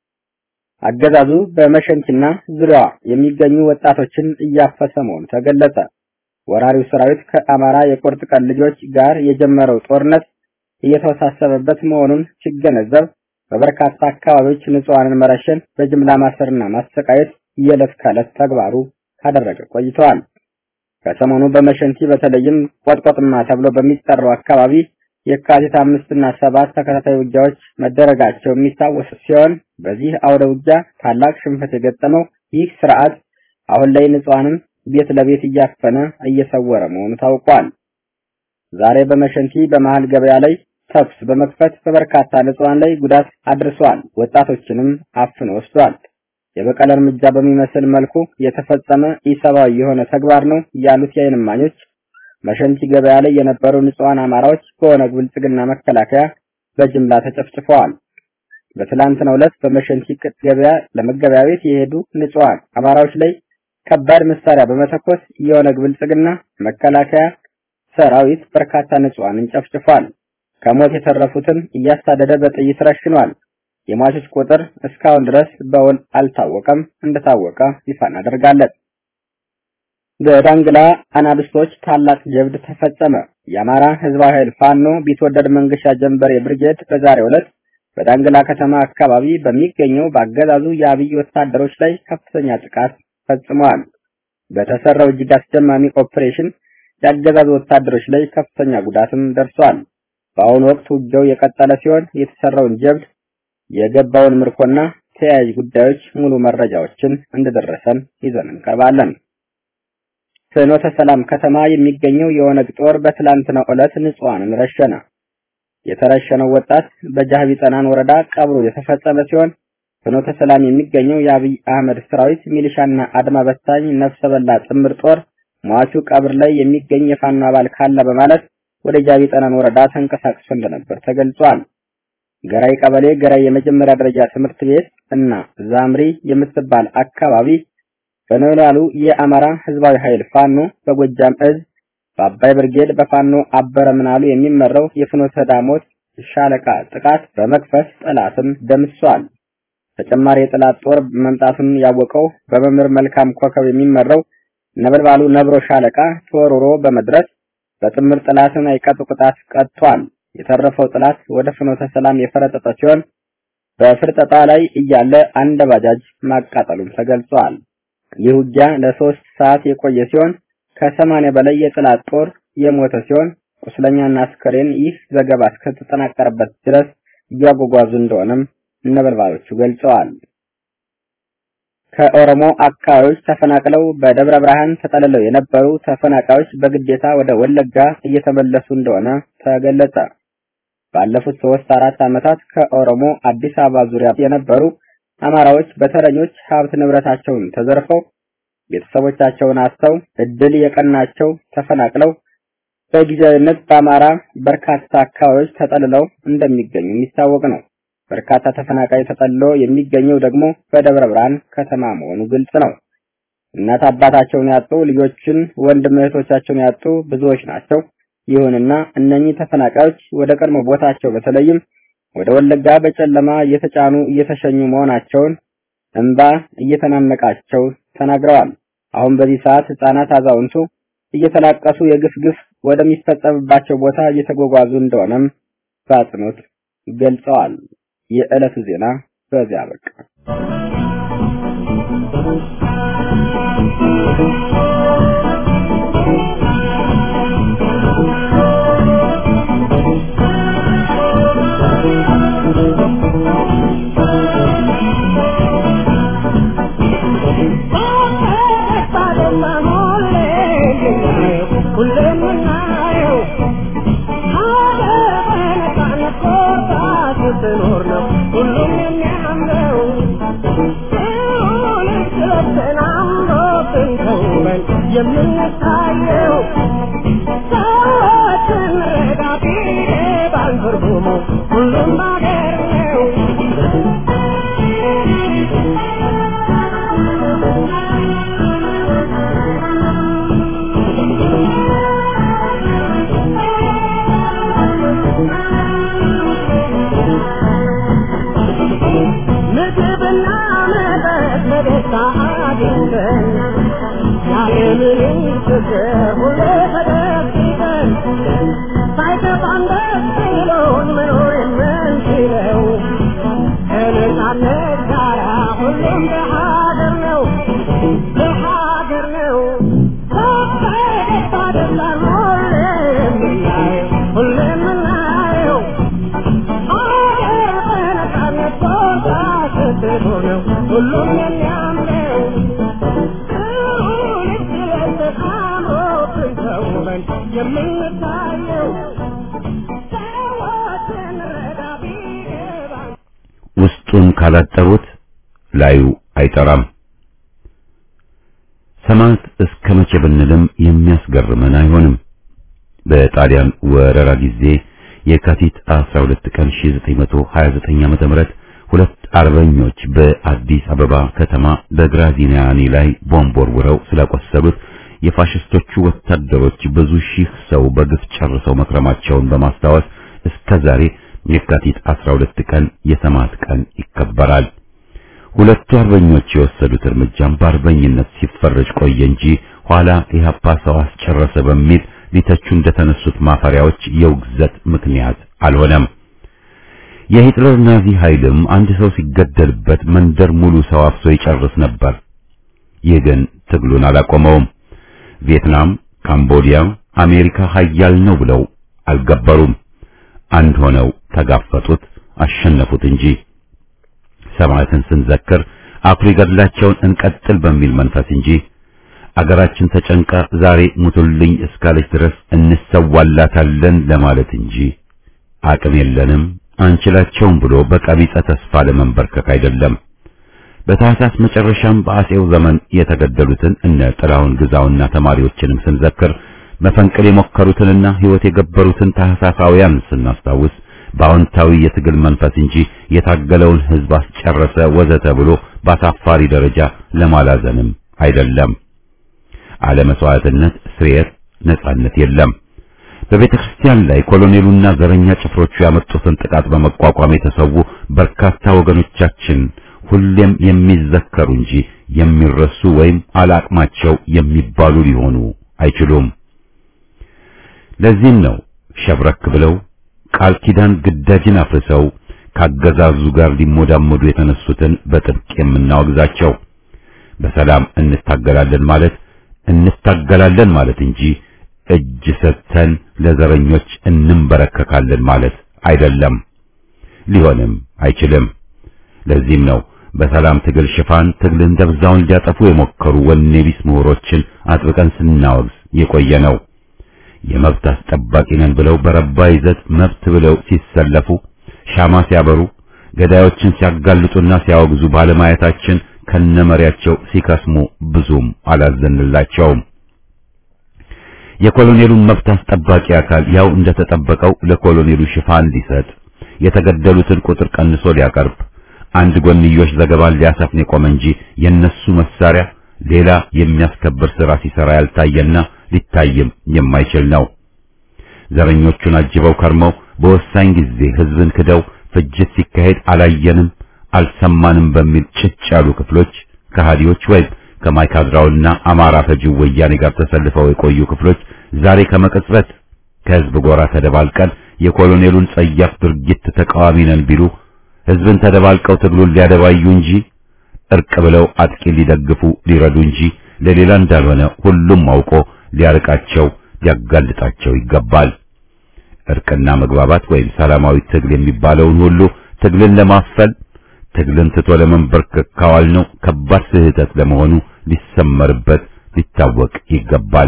አገዛዙ በመሸንቲና ዙሪያዋ የሚገኙ ወጣቶችን እያፈሰ መሆኑ ተገለጸ። ወራሪው ሰራዊት ከአማራ የቁርጥ ቀን ልጆች ጋር የጀመረው ጦርነት እየተወሳሰበበት መሆኑን ሲገነዘብ በበርካታ አካባቢዎች ንጹሃንን መረሸን፣ በጅምላ ማሰርና ማሰቃየት የዕለት ከዕለት ተግባሩ ካደረገ ቆይተዋል። ከሰሞኑ በመሸንቲ በተለይም ቆጥቆጥማ ተብሎ በሚጠራው አካባቢ የካቲት አምስት እና ሰባት ተከታታይ ውጊያዎች መደረጋቸው የሚታወስ ሲሆን በዚህ አውደ ውጊያ ታላቅ ሽንፈት የገጠመው ይህ ስርዓት አሁን ላይ ንጹሃንን ቤት ለቤት እያፈነ እየሰወረ መሆኑ ታውቋል። ዛሬ በመሸንቲ በመሃል ገበያ ላይ ተኩስ በመክፈት በበርካታ ንጹሃን ላይ ጉዳት አድርሷል። ወጣቶችንም አፍኖ ወስዷል። የበቀል እርምጃ በሚመስል መልኩ የተፈጸመ ኢሰብአዊ የሆነ ተግባር ነው ያሉት የዓይን እማኞች መሸንቲ ገበያ ላይ የነበሩ ንጹሃን አማራዎች በኦነግ ብልጽግና መከላከያ በጅምላ ተጨፍጭፈዋል። በትላንትናው ዕለት በመሸንቲ ገበያ ለመገበያየት የሄዱ ንጹሃን አማራዎች ላይ ከባድ መሳሪያ በመተኮስ የኦነግ ብልጽግና መከላከያ ሰራዊት በርካታ ንጹሃንን ጨፍጭፏል። ከሞት የተረፉትን እያሳደደ በጥይት ረሽኗል። የሟቾች ቁጥር እስካሁን ድረስ በውል አልታወቀም። እንደታወቀ ይፋ እናደርጋለን። በዳንግላ አናብስቶች ታላቅ ጀብድ ተፈጸመ። የአማራ ህዝባዊ ኃይል ፋኖ ቢትወደድ መንገሻ ጀንበሬ ብርጌድ በዛሬው ዕለት በዳንግላ ከተማ አካባቢ በሚገኘው በአገዛዙ የአብይ ወታደሮች ላይ ከፍተኛ ጥቃት ፈጽመዋል። በተሰራው እጅግ አስደማሚ ኦፕሬሽን የአገዛዙ ወታደሮች ላይ ከፍተኛ ጉዳትም ደርሷል። በአሁኑ ወቅት ውጊያው የቀጠለ ሲሆን የተሰራውን ጀብድ የገባውን ምርኮና ተያያዥ ጉዳዮች ሙሉ መረጃዎችን እንደደረሰን ይዘን እንቀርባለን። ፍኖተ ሰላም ከተማ የሚገኘው የኦነግ ጦር በትላንትናው ዕለት ንጹሃንን ረሸነ። የተረሸነው ወጣት በጃህቢ ጠናን ወረዳ ቀብሩ የተፈጸመ ሲሆን ፍኖተ ሰላም የሚገኘው የአብይ አህመድ ሰራዊት ሚሊሻና አድማ በታኝ ነፍሰ በላ ጥምር ጦር ሟቹ ቀብር ላይ የሚገኝ የፋኖ አባል ካለ በማለት ወደ ጃቢ ጠናን ወረዳ ተንቀሳቅሶ እንደነበር ተገልጿል። ገራይ ቀበሌ ገራይ የመጀመሪያ ደረጃ ትምህርት ቤት እና ዛምሪ የምትባል አካባቢ በኖላሉ የአማራ ህዝባዊ ኃይል ፋኖ በጎጃም እዝ በአባይ ብርጌድ በፋኖ አበረ ምናሉ የሚመራው የፍኖተ ዳሞት ሻለቃ ጥቃት በመክፈት ጠላትን ደምሷል። ተጨማሪ የጠላት ጦር መምጣቱን ያወቀው በመምህር መልካም ኮከብ የሚመራው ነበልባሉ ነብሮ ሻለቃ ተወርሮ በመድረስ በጥምር ጠላትን አይቀጡ ቅጣት ቀጥቷል። የተረፈው ጠላት ወደ ፍኖተ ሰላም የፈረጠጠ ሲሆን በፍርጠጣ ላይ እያለ አንድ ባጃጅ ማቃጠሉም ተገልጿል። ይህ ውጊያ ለሶስት ሰዓት የቆየ ሲሆን ከሰማንያ በላይ የጠላት ጦር የሞተ ሲሆን ቁስለኛና አስከሬን ይህ ዘገባ እስከተጠናቀረበት ድረስ እያጓጓዙ እንደሆነም ነበልባሎቹ ገልጸዋል። ከኦሮሞ አካባቢዎች ተፈናቅለው በደብረ ብርሃን ተጠልለው የነበሩ ተፈናቃዮች በግዴታ ወደ ወለጋ እየተመለሱ እንደሆነ ተገለጸ። ባለፉት ሶስት አራት ዓመታት ከኦሮሞ አዲስ አበባ ዙሪያ የነበሩ አማራዎች በተረኞች ሀብት ንብረታቸውን ተዘርፈው ቤተሰቦቻቸውን አስተው እድል የቀናቸው ተፈናቅለው በጊዜያዊነት በአማራ በርካታ አካባቢዎች ተጠልለው እንደሚገኙ የሚታወቅ ነው። በርካታ ተፈናቃይ ተጠልሎ የሚገኘው ደግሞ በደብረ ብርሃን ከተማ መሆኑ ግልጽ ነው። እናት አባታቸውን ያጡ ልጆችን፣ ወንድም እህቶቻቸውን ያጡ ብዙዎች ናቸው። ይሁንና እነኚህ ተፈናቃዮች ወደ ቀድሞ ቦታቸው በተለይም ወደ ወለጋ በጨለማ እየተጫኑ እየተሸኙ መሆናቸውን እንባ እየተናነቃቸው ተናግረዋል። አሁን በዚህ ሰዓት ህጻናት፣ አዛውንቱ እየተላቀሱ የግፍ ግፍ ወደሚፈጸምባቸው ቦታ እየተጓጓዙ እንደሆነም በአጽንኦት ገልጸዋል። የዕለቱ ዜና በዚያ በቃ።
የምንታየው ሰዎችን ረዳቴ ባንትርጉሙ ሁሉም ባገር ነው። ምግብና መጠጥ በደስታ አግኝተን ያለምንም ችግር ሁሌ ተደግፈን ሳይከፋን ደስ ብሎን መኖር የምንችለው ከነጻነት ጋራ ሁሉም በሀገር ነው በሀገር ነው በደስታ ደስታን ሁሌ የምናየው ሁሌ የምናየው ሀገር በነጻነት ቦታ ስትሆን ነው ሁሉም የሚያምረው የምንታየው ሰዎችን ረዳ ቢገባን
ውስጡን ካላጠሩት ላዩ አይጠራም። ሰማዕት እስከ መቼ ብንልም የሚያስገርመን አይሆንም። በጣሊያን ወረራ ጊዜ የካቲት 12 ቀን 1929 ዓ.ም ሁለት አርበኞች በአዲስ አበባ ከተማ በግራዚኒያኒ ላይ ቦምብ ወርውረው ስላቆሰሉት የፋሽስቶቹ ወታደሮች ብዙ ሺህ ሰው በግፍ ጨርሰው መክረማቸውን በማስታወስ እስከ ዛሬ የካቲት 12 ቀን የሰማዕት ቀን ይከበራል። ሁለቱ አርበኞች የወሰዱት እርምጃም በአርበኝነት ሲፈረጅ ቆየ እንጂ ኋላ ኢህአፓ ሰው አስጨረሰ በሚል ሊተቹ እንደተነሱት ማፈሪያዎች የውግዘት ምክንያት አልሆነም። የሂትለር ናዚ ኃይልም አንድ ሰው ሲገደልበት መንደር ሙሉ ሰው አፍሶ ይጨርስ ነበር። ይህ ግን ትግሉን አላቆመውም። ቪየትናም፣ ካምቦዲያ፣ አሜሪካ ኃያል ነው ብለው አልገበሩም። አንድ ሆነው ተጋፈጡት፣ አሸነፉት እንጂ ሰማዕትን ስንዘክር አኩሪ ገድላቸውን እንቀጥል በሚል መንፈስ እንጂ አገራችን ተጨንቃ ዛሬ ሙቱልኝ እስካለች ድረስ እንሰዋላታለን ለማለት እንጂ አቅም የለንም አንችላቸውም ብሎ በቀቢጸ ተስፋ ለመንበርከክ አይደለም። በታህሳስ መጨረሻም በአጼው ዘመን የተገደሉትን እነ ጥላሁን ግዛውና ተማሪዎችንም ስንዘክር መፈንቅል የሞከሩትንና ሕይወት የገበሩትን ታህሳሳውያን ስናስታውስ በአዎንታዊ የትግል መንፈስ እንጂ የታገለውን ሕዝብ አስጨረሰ ወዘተ ብሎ በአሳፋሪ ደረጃ ለማላዘንም አይደለም። አለመስዋዕትነት፣ ስርየት፣ ነጻነት የለም። በቤተ ክርስቲያን ላይ ኮሎኔሉና ዘረኛ ጭፍሮቹ ያመጡትን ጥቃት በመቋቋም የተሰዉ በርካታ ወገኖቻችን ሁሌም የሚዘከሩ እንጂ የሚረሱ ወይም አላቅማቸው የሚባሉ ሊሆኑ አይችሉም። ለዚህም ነው ሸብረክ ብለው ቃል ኪዳን ግዳጅን አፍርሰው ካገዛዙ ጋር ሊሞዳሞዱ የተነሱትን በጥብቅ የምናወግዛቸው። በሰላም እንታገላለን ማለት እንታገላለን ማለት እንጂ እጅ ሰጥተን ለዘረኞች እንንበረከካለን ማለት አይደለም። ሊሆንም አይችልም። ለዚህም ነው በሰላም ትግል ሽፋን ትግልን ደብዛውን ሊያጠፉ የሞከሩ ወኔ ቢስ ምሁሮችን አጥብቀን ስናወግዝ የቆየ ነው። የመብት አስጠባቂ ነን ብለው በረባ ይዘት መብት ብለው ሲሰለፉ ሻማ ሲያበሩ ገዳዮችን ሲያጋልጡና ሲያወግዙ ባለማየታችን ከነመሪያቸው ሲከስሙ ብዙም አላዘንላቸውም። የኮሎኔሉን መብት አስጠባቂ አካል ያው እንደተጠበቀው ለኮሎኔሉ ሽፋን ሊሰጥ የተገደሉትን ቁጥር ቀንሶ ሊያቀርብ አንድ ጎንዮሽ ዘገባን ሊያሰፍን የቆመ እንጂ የነሱ መሳሪያ ሌላ የሚያስከብር ሥራ ሲሰራ ያልታየና ሊታይም የማይችል ነው። ዘረኞቹን አጅበው ከርመው በወሳኝ ጊዜ ሕዝብን ክደው ፍጅት ሲካሄድ አላየንም አልሰማንም በሚል ጭጭ ያሉ ክፍሎች ከሃዲዎች ወይም ከማይካድራውና አማራ ፈጂው ወያኔ ጋር ተሰልፈው የቆዩ ክፍሎች ዛሬ ከመቅጽበት ከሕዝብ ጎራ ተደባልቀን የኮሎኔሉን ጸያፍ ድርጊት ተቃዋሚ ነን ቢሉ ሕዝብን ተደባልቀው ትግሉን ሊያደባዩ እንጂ እርቅ ብለው አጥቂ ሊደግፉ ሊረዱ እንጂ ለሌላ እንዳልሆነ ሁሉም አውቆ ሊያርቃቸው ሊያጋልጣቸው ይገባል። እርቅና መግባባት ወይም ሰላማዊ ትግል የሚባለውን ሁሉ ትግልን ለማፈል ትግልን ትቶ ለመንበርከክ ካዋል ነው ከባድ ስህተት ለመሆኑ ሊሰመርበት ሊታወቅ ይገባል።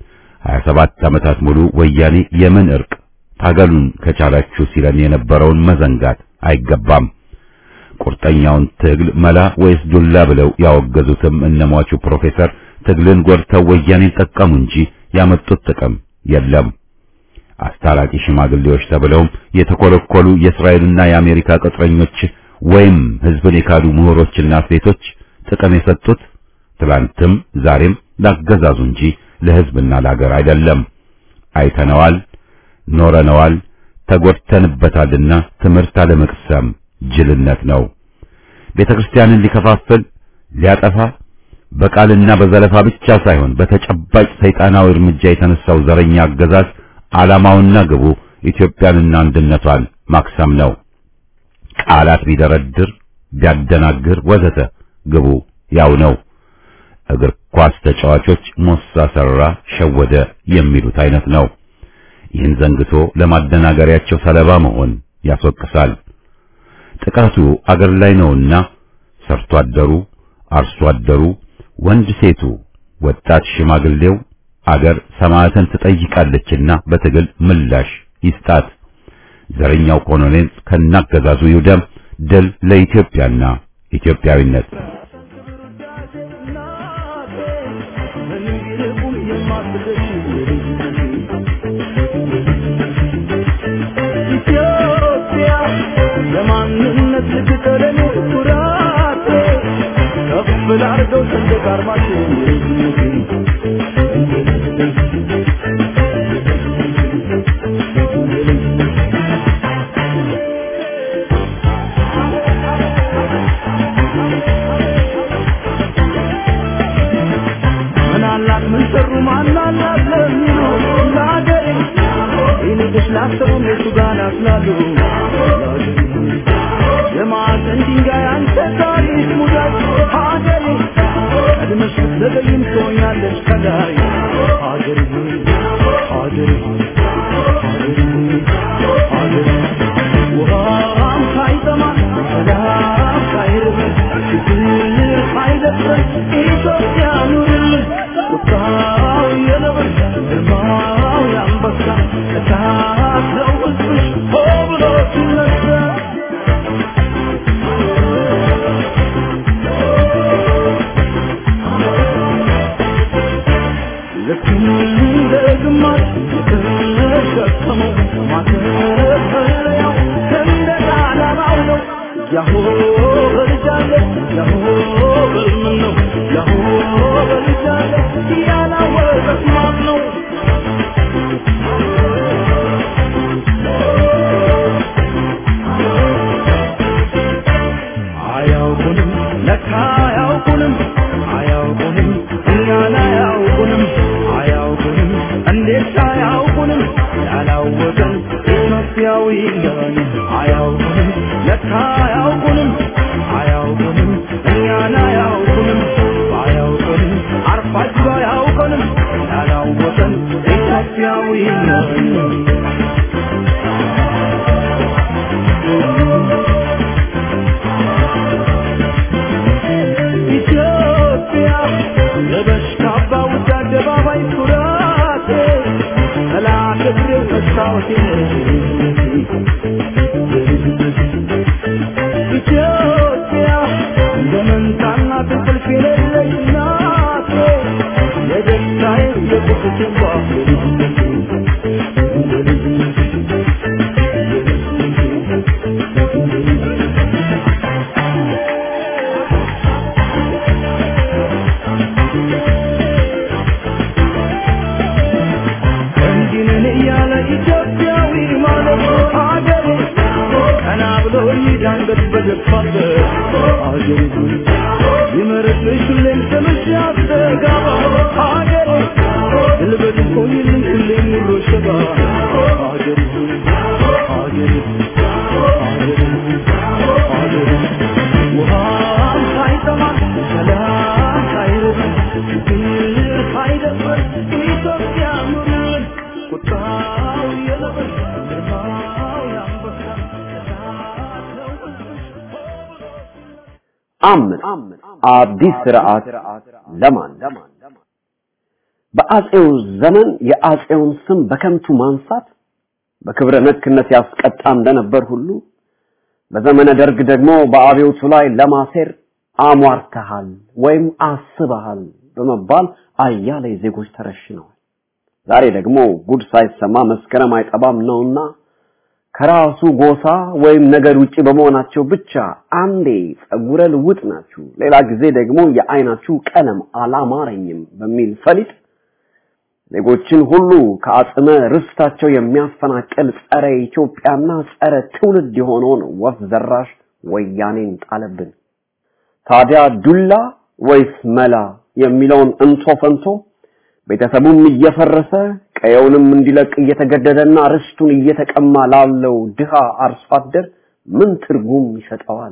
27 ዓመታት ሙሉ ወያኔ የምን እርቅ ታገሉን ከቻላችሁ ሲለን የነበረውን መዘንጋት አይገባም። ቁርጠኛውን ትግል መላ ወይስ ዱላ ብለው ያወገዙትም እነሟቹ ፕሮፌሰር ትግልን ጎድተው ወያኔን ጠቀሙ እንጂ ያመጡት ጥቅም የለም። አስታራቂ ሽማግሌዎች ተብለውም የተኮለኮሉ የእስራኤልና የአሜሪካ ቅጥረኞች ወይም ሕዝብን የካዱ ምሁሮችና ሴቶች ጥቅም የሰጡት ትላንትም ዛሬም ላገዛዙ እንጂ ለሕዝብና ለሀገር አይደለም። አይተነዋል፣ ኖረነዋል፣ ተጎድተንበታልና ትምህርት አለመቅሰም ጅልነት ነው። ቤተ ክርስቲያንን ሊከፋፍል ሊያጠፋ በቃልና በዘለፋ ብቻ ሳይሆን በተጨባጭ ሰይጣናዊ እርምጃ የተነሳው ዘረኛ አገዛዝ ዓላማውና ግቡ ኢትዮጵያንና አንድነቷን ማክሰም ነው። ቃላት ቢደረድር ቢያደናግር ወዘተ ግቡ ያው ነው። እግር ኳስ ተጫዋቾች ሞሳ ሰራ፣ ሸወደ የሚሉት አይነት ነው። ይህን ዘንግቶ ለማደናገሪያቸው ሰለባ መሆን ያስወቅሳል። ጥቃቱ አገር ላይ ነውና ሰርቶ አደሩ፣ አርሶ አደሩ፣ ወንድ ሴቱ፣ ወጣት ሽማግሌው አገር ሰማዕትን ትጠይቃለችና በትግል ምላሽ ይስጣት። ዘረኛው ኮሎኔል ከናገዛዙ ይውደም። ድል ለኢትዮጵያና ኢትዮጵያዊነት።
ኢትዮጵያ ለማንነት ልትቀለኝ ኩራቴ ከፍ ላርገው ሰንደቅ ዓርማችን ምን አላት ምን ሰሩ ማን አላት ለሚሉ ለአገሬ ይልቅስ ላሰቡ እነሱ ጋር ናስላሉ የማዕዘን ድንጋይ አንተ ታሪክ ሙዳይ ሀገሬ ቀድመሽ ብትዘገይም ትሆኛለሽ ከላይ ሀገሬ ሆይ ሀገሬ ሆይ ሀገሬ ሆይ ሀገሬ ውሃም ሳይጠማ ሰላም ሳይርበን ችግር ሳይደፍረን ኢትዮጵያ ኑርልን ቁጣው የነብር ግርማው የአንበሳ እሳት ነው ሕዝብሽ ሆ ብሎ ሲነሳ ልክ እንደ ግማሽ የተሸከመው ማተፈሪያው ሰንደቅ ዓላማው ነው። ያሆ በልጃለ ያሆ በልምን ነው ያሆ በልጃለ ያላወቀት ማን ነው? አያውቁንም ለካ አያውቁንም አያውቁንም እኛን አያውቁንም አያውቁንም እንዴት አያውቁንም ያላወቀን ኢትዮጵያዊ ነን አያውቁንም ለካ አያውቁንም አያውቁንም እኛን አያውቁንም አያውቁንም አርፋጅ አያውቁንም ያላወቀን ኢትዮጵያዊ ነን ልብሽ ካባ ውድ አደባባይ ኩራቴ ጠላት እግሬ መስታወቴ ኢትዮጵያ እንደ መንታና እንቅልፍ የሌለች ናቴ የደስታዬ የቁስቴ ባፍ እንዲህ ነን እያለ ኢትዮጵያዊ ማለት አገሬ ቀና ብሎ ይዳንገት በገፋበት አገሬ ይመርጥሽ ሁሌም ስምሽ ያስተጋባ አገሬ ድልበት ቆይልኝ ሁሌም ኑሮ ሸባ አገሬ አገሬ አገሬ አገሬ ውሃም ሳይጠማ ሰላም ሳይርበን ፍቅር ሳይደፍር ኢትዮጵያ ኑርን ቁጣው የለበስ ግርማው ያንበሳ እሳት ነው ሕዝብሽ ሆ ብሎ
አምን አዲስ ስርዓት ለማን በአጼው ዘመን የአጼውን ስም በከንቱ ማንሳት በክብረ ነክነት ያስቀጣ እንደነበር ሁሉ በዘመነ ደርግ ደግሞ በአብዮቱ ላይ ለማሴር አሟርተሃል ወይም አስበሃል በመባል አያሌ ዜጎች ተረሽነዋል። ዛሬ ደግሞ ጉድ ሳይሰማ መስከረም አይጠባም ነውና ከራሱ ጎሳ ወይም ነገድ ውጪ በመሆናቸው ብቻ አንዴ ጸጉረ ልውጥ ናችሁ፣ ሌላ ጊዜ ደግሞ የአይናችሁ ቀለም አላማረኝም በሚል ፈሊጥ ዜጎችን ሁሉ ከአጽመ ርስታቸው የሚያፈናቅል ጸረ ኢትዮጵያና ጸረ ትውልድ የሆነውን ወፍ ዘራሽ ወያኔን ጣለብን። ታዲያ ዱላ ወይስ መላ የሚለውን እንቶ ፈንቶ ቤተሰቡም እየፈረሰ ቀየውንም እንዲለቅ እየተገደደና ርስቱን እየተቀማ ላለው ድሃ አርሶ አደር ምን ትርጉም ይሰጠዋል?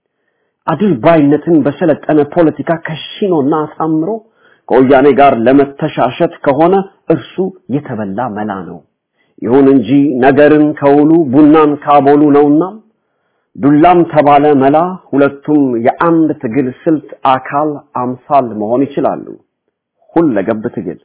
አድርባይነትን በሰለጠነ ፖለቲካ ከሽኖና አሳምሮ ከወያኔ ጋር ለመተሻሸት ከሆነ እርሱ የተበላ መላ ነው። ይሁን እንጂ ነገርን ከውሉ ቡናን ካቦሉ ነውና ዱላም ተባለ መላ ሁለቱም የአንድ ትግል ስልት አካል አምሳል መሆን ይችላሉ። ሁለገብ ትግል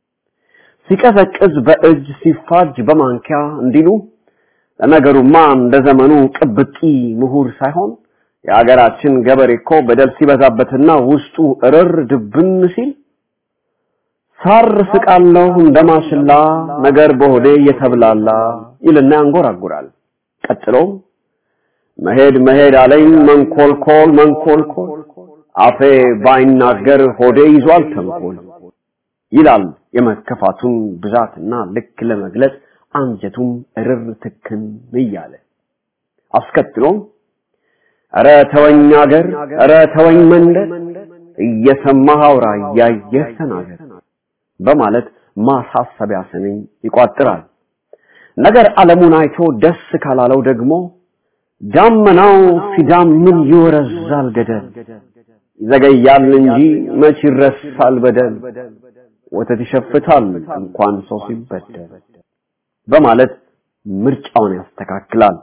ሲቀዘቅዝ በእጅ ሲፋጅ በማንኪያ እንዲሉ ለነገሩማ እንደ ዘመኑ ቅብጢ ምሁር ሳይሆን የሀገራችን ገበሬ እኮ በደል ሲበዛበትና ውስጡ እርር ድብን ሲል ሳር ስቃለሁ እንደማሽላ ነገር በሆዴ እየተብላላ ይልና ያንጎራጉራል። ቀጥሎም መሄድ መሄድ አለኝ መንኮልኮል መንኮልኮል አፌ ባይናገር ሆዴ ይዟል ተንኮል ይላል የመከፋቱን ብዛትና ልክ ለመግለጽ አንጀቱም እርር ትክን እያለ አስከትሎም ኧረ ተወኝ አገር ኧረ ተወኝ መንደር እየሰማህ አውራ እያየህ ተናገር በማለት ማሳሰቢያ ስንኝ ይቋጥራል። ነገር ዓለሙን አይቶ ደስ ካላለው ደግሞ ዳመናው ሲዳምን ይወረዛል ገደል ይዘገያል እንጂ መች ይረሳል በደል ወተት ይሸፍታል እንኳን ሰው ሲበደል በማለት ምርጫውን ያስተካክላል።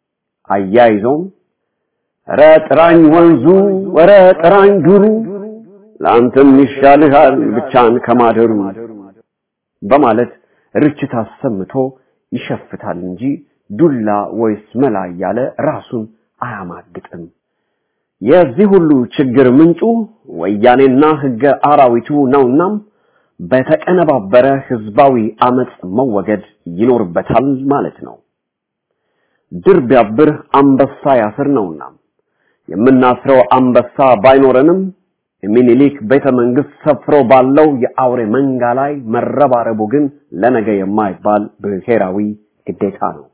አያይዞም ኧረ ጥራኝ ወንዙ ኧረ ጥራኝ ዱሩ ለአንተም ይሻልሃል ብቻን ከማደሩ በማለት ርችት አሰምቶ ይሸፍታል እንጂ ዱላ ወይስ መላ እያለ ራሱን አያማግጥም። የዚህ ሁሉ ችግር ምንጩ ወያኔና ህገ አራዊቱ ነውናም በተቀነባበረ ህዝባዊ አመጽ መወገድ ይኖርበታል ማለት ነው። ድር ቢያብር አንበሳ ያስር ነውና የምናስረው አንበሳ ባይኖረንም የሚኒሊክ ቤተ መንግስት ሰፍሮ ባለው የአውሬ መንጋ ላይ መረባረቡ ግን ለነገ የማይባል ብሔራዊ ግዴታ ነው።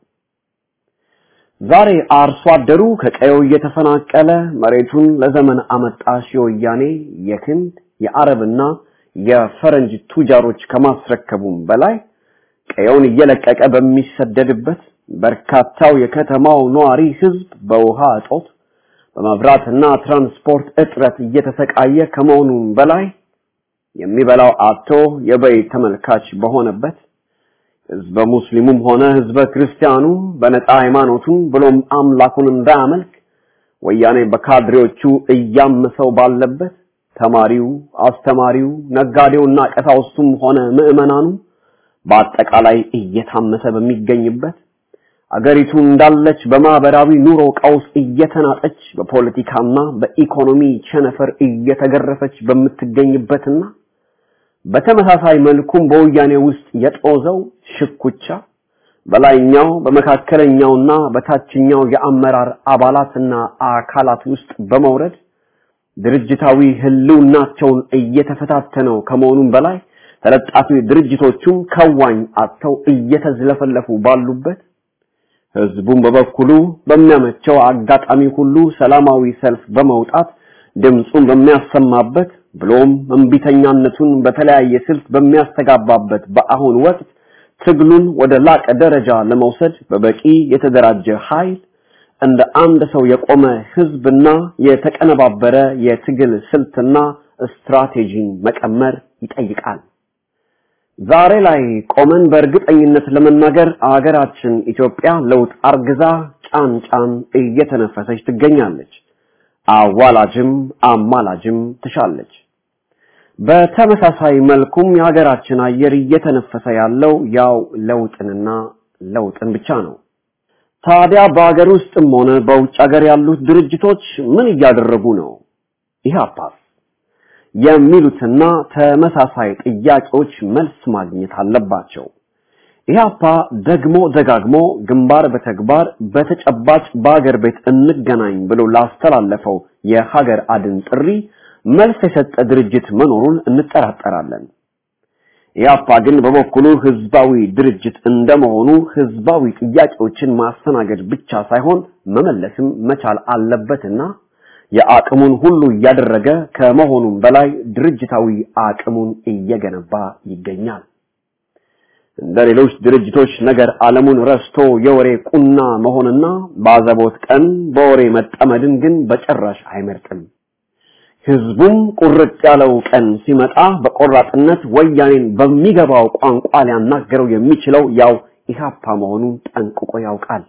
ዛሬ አርሶ አደሩ ከቀየው እየተፈናቀለ መሬቱን ለዘመን አመጣሽ የወያኔ የክንድ የአረብና የፈረንጅ ቱጃሮች ከማስረከቡም በላይ ቀየውን እየለቀቀ በሚሰደድበት በርካታው የከተማው ነዋሪ ህዝብ በውሃ እጦት በመብራትና ትራንስፖርት እጥረት እየተሰቃየ ከመሆኑም በላይ የሚበላው አጥቶ የበይ ተመልካች በሆነበት ህዝበ ሙስሊሙም ሆነ ህዝበ ክርስቲያኑ በነፃ ሃይማኖቱን ብሎም አምላኩን እንዳያመልክ ወያኔ በካድሬዎቹ እያመሰው ባለበት ተማሪው፣ አስተማሪው፣ ነጋዴውና ቀሳውስቱም ሆነ ምዕመናኑ በአጠቃላይ እየታመሰ በሚገኝበት አገሪቱ እንዳለች በማህበራዊ ኑሮ ቀውስ እየተናጠች በፖለቲካና በኢኮኖሚ ቸነፈር እየተገረፈች በምትገኝበትና በተመሳሳይ መልኩም በወያኔ ውስጥ የጦዘው ሽኩቻ በላይኛው በመካከለኛውና በታችኛው የአመራር አባላትና አካላት ውስጥ በመውረድ ድርጅታዊ ህልውናቸውን እየተፈታተነው ከመሆኑም በላይ ተለጣፊ ድርጅቶቹም ከዋኝ አጥተው እየተዝለፈለፉ ባሉበት ህዝቡም በበኩሉ በሚያመቸው አጋጣሚ ሁሉ ሰላማዊ ሰልፍ በመውጣት ድምፁን በሚያሰማበት ብሎም እምቢተኛነቱን በተለያየ ስልት በሚያስተጋባበት በአሁን ወቅት ትግሉን ወደ ላቀ ደረጃ ለመውሰድ በበቂ የተደራጀ ኃይል እንደ አንድ ሰው የቆመ ህዝብና የተቀነባበረ የትግል ስልትና ስትራቴጂን መቀመር ይጠይቃል። ዛሬ ላይ ቆመን በእርግጠኝነት ለመናገር አገራችን ኢትዮጵያ ለውጥ አርግዛ ጫን ጫን እየተነፈሰች ትገኛለች። አዋላጅም አማላጅም ትሻለች። በተመሳሳይ መልኩም የሀገራችን አየር እየተነፈሰ ያለው ያው ለውጥንና ለውጥን ብቻ ነው። ታዲያ በሀገር ውስጥም ሆነ በውጭ ሀገር ያሉት ድርጅቶች ምን እያደረጉ ነው? ኢህአፓስ የሚሉትና ተመሳሳይ ጥያቄዎች መልስ ማግኘት አለባቸው። ኢህአፓ ደግሞ ደጋግሞ ግንባር በተግባር በተጨባጭ በሀገር ቤት እንገናኝ ብሎ ላስተላለፈው የሀገር አድን ጥሪ መልስ የሰጠ ድርጅት መኖሩን እንጠራጠራለን። ኢህአፓ ግን በበኩሉ ህዝባዊ ድርጅት እንደመሆኑ ህዝባዊ ጥያቄዎችን ማስተናገድ ብቻ ሳይሆን መመለስም መቻል አለበትና የአቅሙን ሁሉ እያደረገ ከመሆኑም በላይ ድርጅታዊ አቅሙን እየገነባ ይገኛል። እንደ ሌሎች ድርጅቶች ነገር ዓለሙን ረስቶ የወሬ ቁና መሆንና ባዘቦት ቀን በወሬ መጠመድን ግን በጭራሽ አይመርጥም። ህዝቡም ቁርጥ ያለው ቀን ሲመጣ በቆራጥነት ወያኔን በሚገባው ቋንቋ ሊያናገረው የሚችለው ያው ኢህአፓ መሆኑን ጠንቅቆ ያውቃል።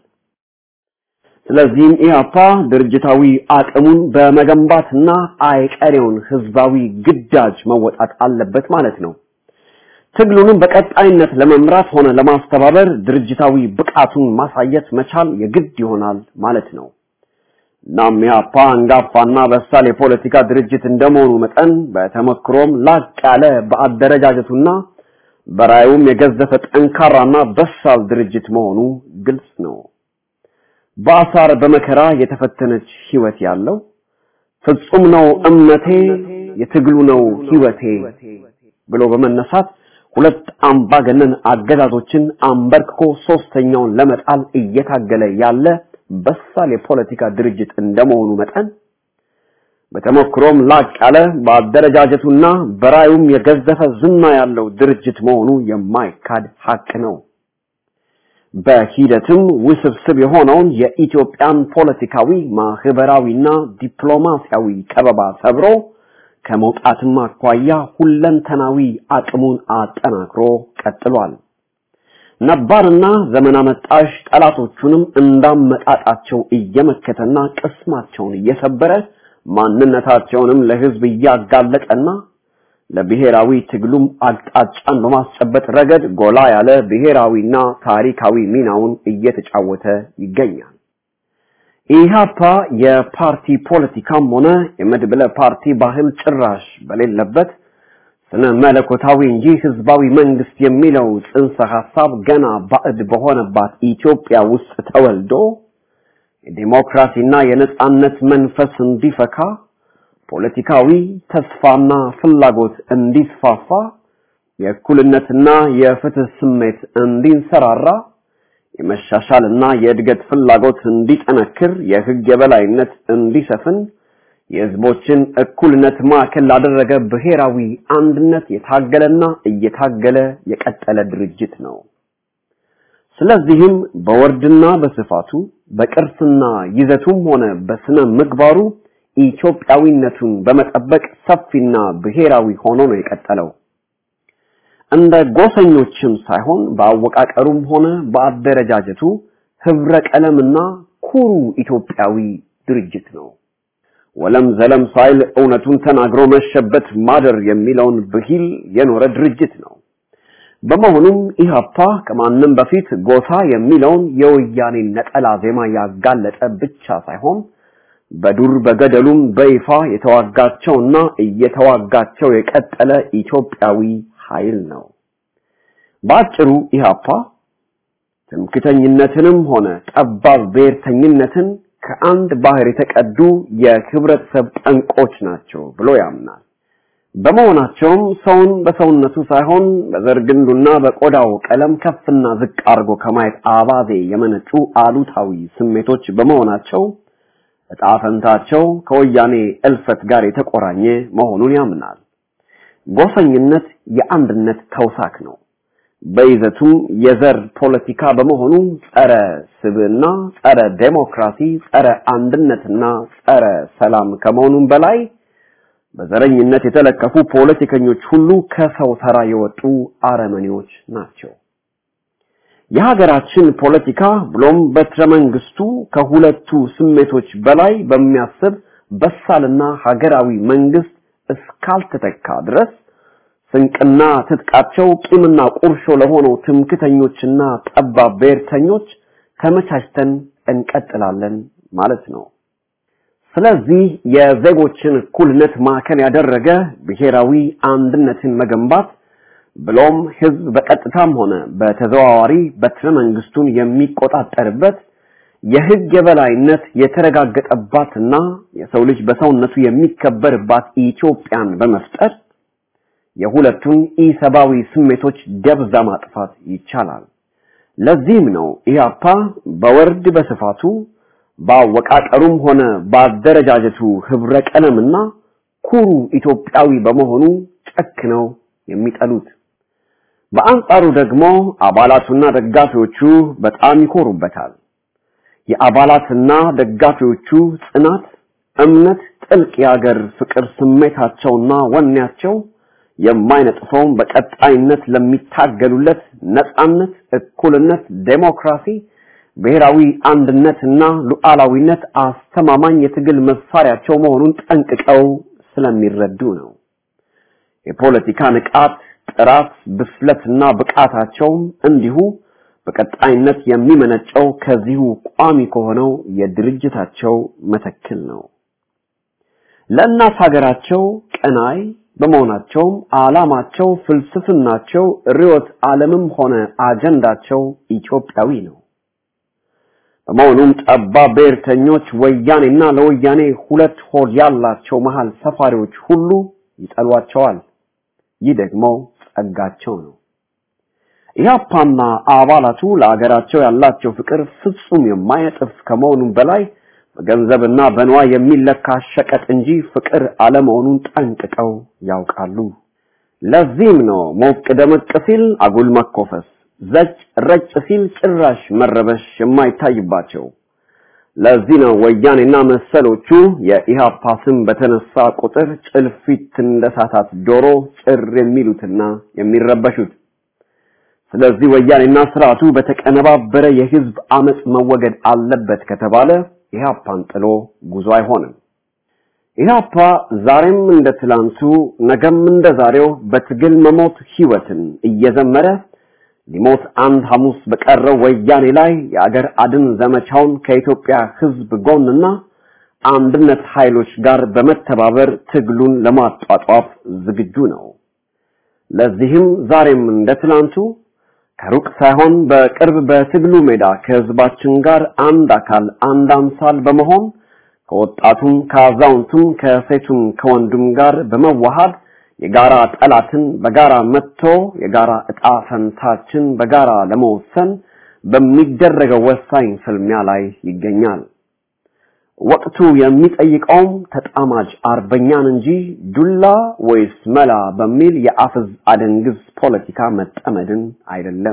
ስለዚህም ኢህአፓ ድርጅታዊ አቅሙን በመገንባትና አይቀሬውን ህዝባዊ ግዳጅ መወጣት አለበት ማለት ነው። ትግሉንም በቀጣይነት ለመምራት ሆነ ለማስተባበር ድርጅታዊ ብቃቱን ማሳየት መቻል የግድ ይሆናል ማለት ነው። እናም ኢህአፓ አንጋፋና በሳል የፖለቲካ ድርጅት እንደመሆኑ መጠን በተመክሮም ላቅ ያለ በአደረጃጀቱና በራዩም የገዘፈ ጠንካራና በሳል ድርጅት መሆኑ ግልጽ ነው። በአሳር በመከራ የተፈተነች ህይወት ያለው ፍጹም ነው እምነቴ የትግሉ ነው ህይወቴ ብሎ በመነሳት ሁለት አምባገነን አገዛዞችን አንበርክኮ ሶስተኛውን ለመጣል እየታገለ ያለ በሳል የፖለቲካ ድርጅት እንደመሆኑ መጠን በተሞክሮም ላቅ ያለ በአደረጃጀቱና በራዩም የገዘፈ ዝና ያለው ድርጅት መሆኑ የማይካድ ሀቅ ነው። በሂደትም ውስብስብ የሆነውን የኢትዮጵያን ፖለቲካዊ ማህበራዊና ዲፕሎማሲያዊ ከበባ ሰብሮ ከመውጣትም አኳያ ሁለንተናዊ አቅሙን አጠናክሮ ቀጥሏል። ነባርና ዘመን አመጣሽ ጠላቶቹንም እንዳመጣጣቸው እየመከተና ቅስማቸውን እየሰበረ ማንነታቸውንም ለህዝብ እያጋለጠና ለብሔራዊ ትግሉም አቅጣጫን በማስጨበጥ ረገድ ጎላ ያለ ብሔራዊና ታሪካዊ ሚናውን እየተጫወተ ይገኛል። ኢህአፓ የፓርቲ ፖለቲካም ሆነ የመድብለ ፓርቲ ባህል ጭራሽ በሌለበት ስነ መለኮታዊ እንጂ ህዝባዊ መንግስት የሚለው ጽንሰ ሐሳብ ገና ባዕድ በሆነባት ኢትዮጵያ ውስጥ ተወልዶ የዲሞክራሲና የነጻነት መንፈስ እንዲፈካ ፖለቲካዊ ተስፋና ፍላጎት እንዲስፋፋ የእኩልነትና የፍትህ ስሜት እንዲንሰራራ የመሻሻልና የእድገት ፍላጎት እንዲጠነክር የህግ የበላይነት እንዲሰፍን የህዝቦችን እኩልነት ማዕከል ላደረገ ብሔራዊ አንድነት የታገለና እየታገለ የቀጠለ ድርጅት ነው። ስለዚህም በወርድና በስፋቱ በቅርስና ይዘቱም ሆነ በስነ ምግባሩ ኢትዮጵያዊነቱን በመጠበቅ ሰፊና ብሔራዊ ሆኖ ነው የቀጠለው። እንደ ጎሰኞችም ሳይሆን በአወቃቀሩም ሆነ በአደረጃጀቱ ህብረ ቀለምና ኩሩ ኢትዮጵያዊ ድርጅት ነው። ወለም ዘለም ሳይል እውነቱን ተናግሮ መሸበት ማደር የሚለውን ብሂል የኖረ ድርጅት ነው። በመሆኑም ኢህአፓ ከማንም በፊት ጎሳ የሚለውን የወያኔ ነጠላ ዜማ ያጋለጠ ብቻ ሳይሆን በዱር በገደሉም በይፋ የተዋጋቸውና እየተዋጋቸው የቀጠለ ኢትዮጵያዊ ኃይል ነው። በአጭሩ ኢህአፓ ትምክተኝነትንም ሆነ ጠባብ ብሔርተኝነትን ከአንድ ባህር የተቀዱ የህብረተሰብ ጠንቆች ናቸው ብሎ ያምናል። በመሆናቸውም ሰውን በሰውነቱ ሳይሆን በዘር ግንዱና በቆዳው ቀለም ከፍና ዝቅ አድርጎ ከማየት አባዜ የመነጩ አሉታዊ ስሜቶች በመሆናቸው እጣ ፈንታቸው ከወያኔ እልፈት ጋር የተቆራኘ መሆኑን ያምናል። ጎሰኝነት የአንድነት ተውሳክ ነው። በይዘቱም የዘር ፖለቲካ በመሆኑ ጸረ ስብዕና፣ ጸረ ዴሞክራሲ፣ ጸረ አንድነትና ጸረ ሰላም ከመሆኑም በላይ በዘረኝነት የተለከፉ ፖለቲከኞች ሁሉ ከሰው ተራ የወጡ አረመኔዎች ናቸው። የሀገራችን ፖለቲካ ብሎም በትረ መንግስቱ ከሁለቱ ስሜቶች በላይ በሚያስብ በሳልና ሀገራዊ መንግስት እስካልተተካ ድረስ ስንቅና ትጥቃቸው ቂምና ቁርሾ ለሆነው ትምክተኞችና ጠባብ ብሔርተኞች ተመቻችተን እንቀጥላለን ማለት ነው። ስለዚህ የዜጎችን እኩልነት ማዕከል ያደረገ ብሔራዊ አንድነትን መገንባት ብሎም ህዝብ በቀጥታም ሆነ በተዘዋዋሪ በትረ መንግስቱን የሚቆጣጠርበት የህግ የበላይነት የተረጋገጠባትና የሰው ልጅ በሰውነቱ የሚከበርባት ኢትዮጵያን በመፍጠር የሁለቱን ኢሰብአዊ ስሜቶች ደብዛ ማጥፋት ይቻላል። ለዚህም ነው ኢህአፓ በወርድ በስፋቱ በአወቃቀሩም ሆነ በአደረጃጀቱ ህብረ ቀለምና ኩሩ ኢትዮጵያዊ በመሆኑ ጨክነው የሚጠሉት። በአንጻሩ ደግሞ አባላቱና ደጋፊዎቹ በጣም ይኮሩበታል። የአባላትና ደጋፊዎቹ ጽናት፣ እምነት፣ ጥልቅ የአገር ፍቅር ስሜታቸውና ወኔያቸው የማይነጥፈውን በቀጣይነት ለሚታገሉለት ነጻነት፣ እኩልነት፣ ዴሞክራሲ፣ ብሔራዊ አንድነትና ሉዓላዊነት አስተማማኝ የትግል መሳሪያቸው መሆኑን ጠንቅቀው ስለሚረዱ ነው። የፖለቲካ ንቃት፣ ጥራት፣ ብስለትና ብቃታቸውም እንዲሁ በቀጣይነት የሚመነጨው ከዚሁ ቋሚ ከሆነው የድርጅታቸው መተክል ነው። ለእናት ሀገራቸው ቀናይ በመሆናቸውም ዓላማቸው፣ ፍልስፍናቸው፣ ርዕዮተ ዓለምም ሆነ አጀንዳቸው ኢትዮጵያዊ ነው። በመሆኑም ጠባብ ብሔርተኞች ወያኔና ለወያኔ ሁለት ሆድ ያላቸው መሃል ሰፋሪዎች ሁሉ ይጠሏቸዋል። ይህ ደግሞ ጸጋቸው ነው። ኢህአፓና አባላቱ ለአገራቸው ያላቸው ፍቅር ፍጹም የማይነጥፍ ከመሆኑም በላይ በገንዘብና በንዋይ የሚለካ ሸቀጥ እንጂ ፍቅር አለመሆኑን ጠንቅቀው ያውቃሉ። ለዚህም ነው ሞቅ ደመቅ ሲል አጉል መኮፈስ፣ ዘጭ ረጭ ሲል ጭራሽ መረበሽ የማይታይባቸው። ለዚህ ነው ወያኔና መሰሎቹ የኢሃፓ ስም በተነሳ ቁጥር ጭልፊት እንደሳታት ዶሮ ጭር የሚሉትና የሚረበሹት። ስለዚህ ወያኔና ስርዓቱ በተቀነባበረ የህዝብ አመጽ መወገድ አለበት ከተባለ ኢህአፓን ጥሎ ጉዞ አይሆንም። ኢህአፓ ዛሬም እንደ ትላንቱ ነገም እንደ ዛሬው በትግል መሞት ህይወትን እየዘመረ ሊሞት አንድ ሐሙስ በቀረው ወያኔ ላይ የአገር አድን ዘመቻውን ከኢትዮጵያ ህዝብ ጎንና አንድነት ኃይሎች ጋር በመተባበር ትግሉን ለማጧጧፍ ዝግጁ ነው። ለዚህም ዛሬም እንደ ትላንቱ ከሩቅ ሳይሆን በቅርብ በትግሉ ሜዳ ከህዝባችን ጋር አንድ አካል አንድ አምሳል በመሆን ከወጣቱም ከአዛውንቱም ከሴቱም ከወንዱም ጋር በመዋሃድ የጋራ ጠላትን በጋራ መጥቶ የጋራ እጣ ፈንታችን በጋራ ለመወሰን በሚደረገው ወሳኝ ፍልሚያ ላይ ይገኛል። ወቅቱ የሚጠይቀውም ተጣማጅ አርበኛን እንጂ ዱላ ወይስ መላ በሚል የአፍዝ አደንግዝ ፖለቲካ መጠመድን አይደለም።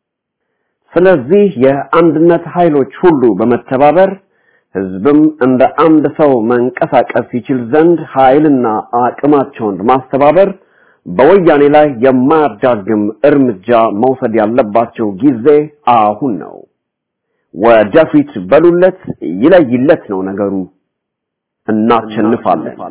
ስለዚህ የአንድነት ኃይሎች ሁሉ በመተባበር ህዝብም እንደ አንድ ሰው መንቀሳቀስ ይችል ዘንድ ኃይልና አቅማቸውን ማስተባበር በወያኔ ላይ የማያዳግም እርምጃ መውሰድ ያለባቸው ጊዜ አሁን ነው። ወደፊት በሉለት፣ ይለይለት ነው ነገሩ። እናሸንፋለን።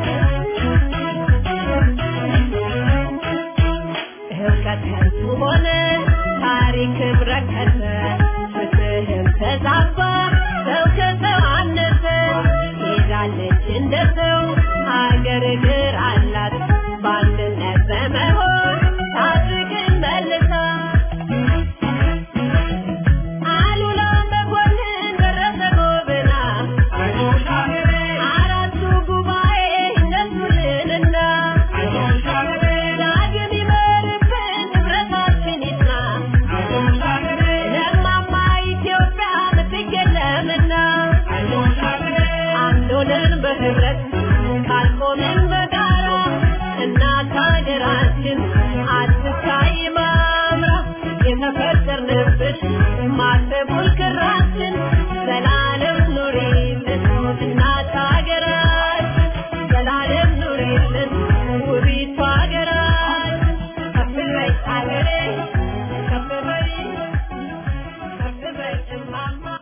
ሆነ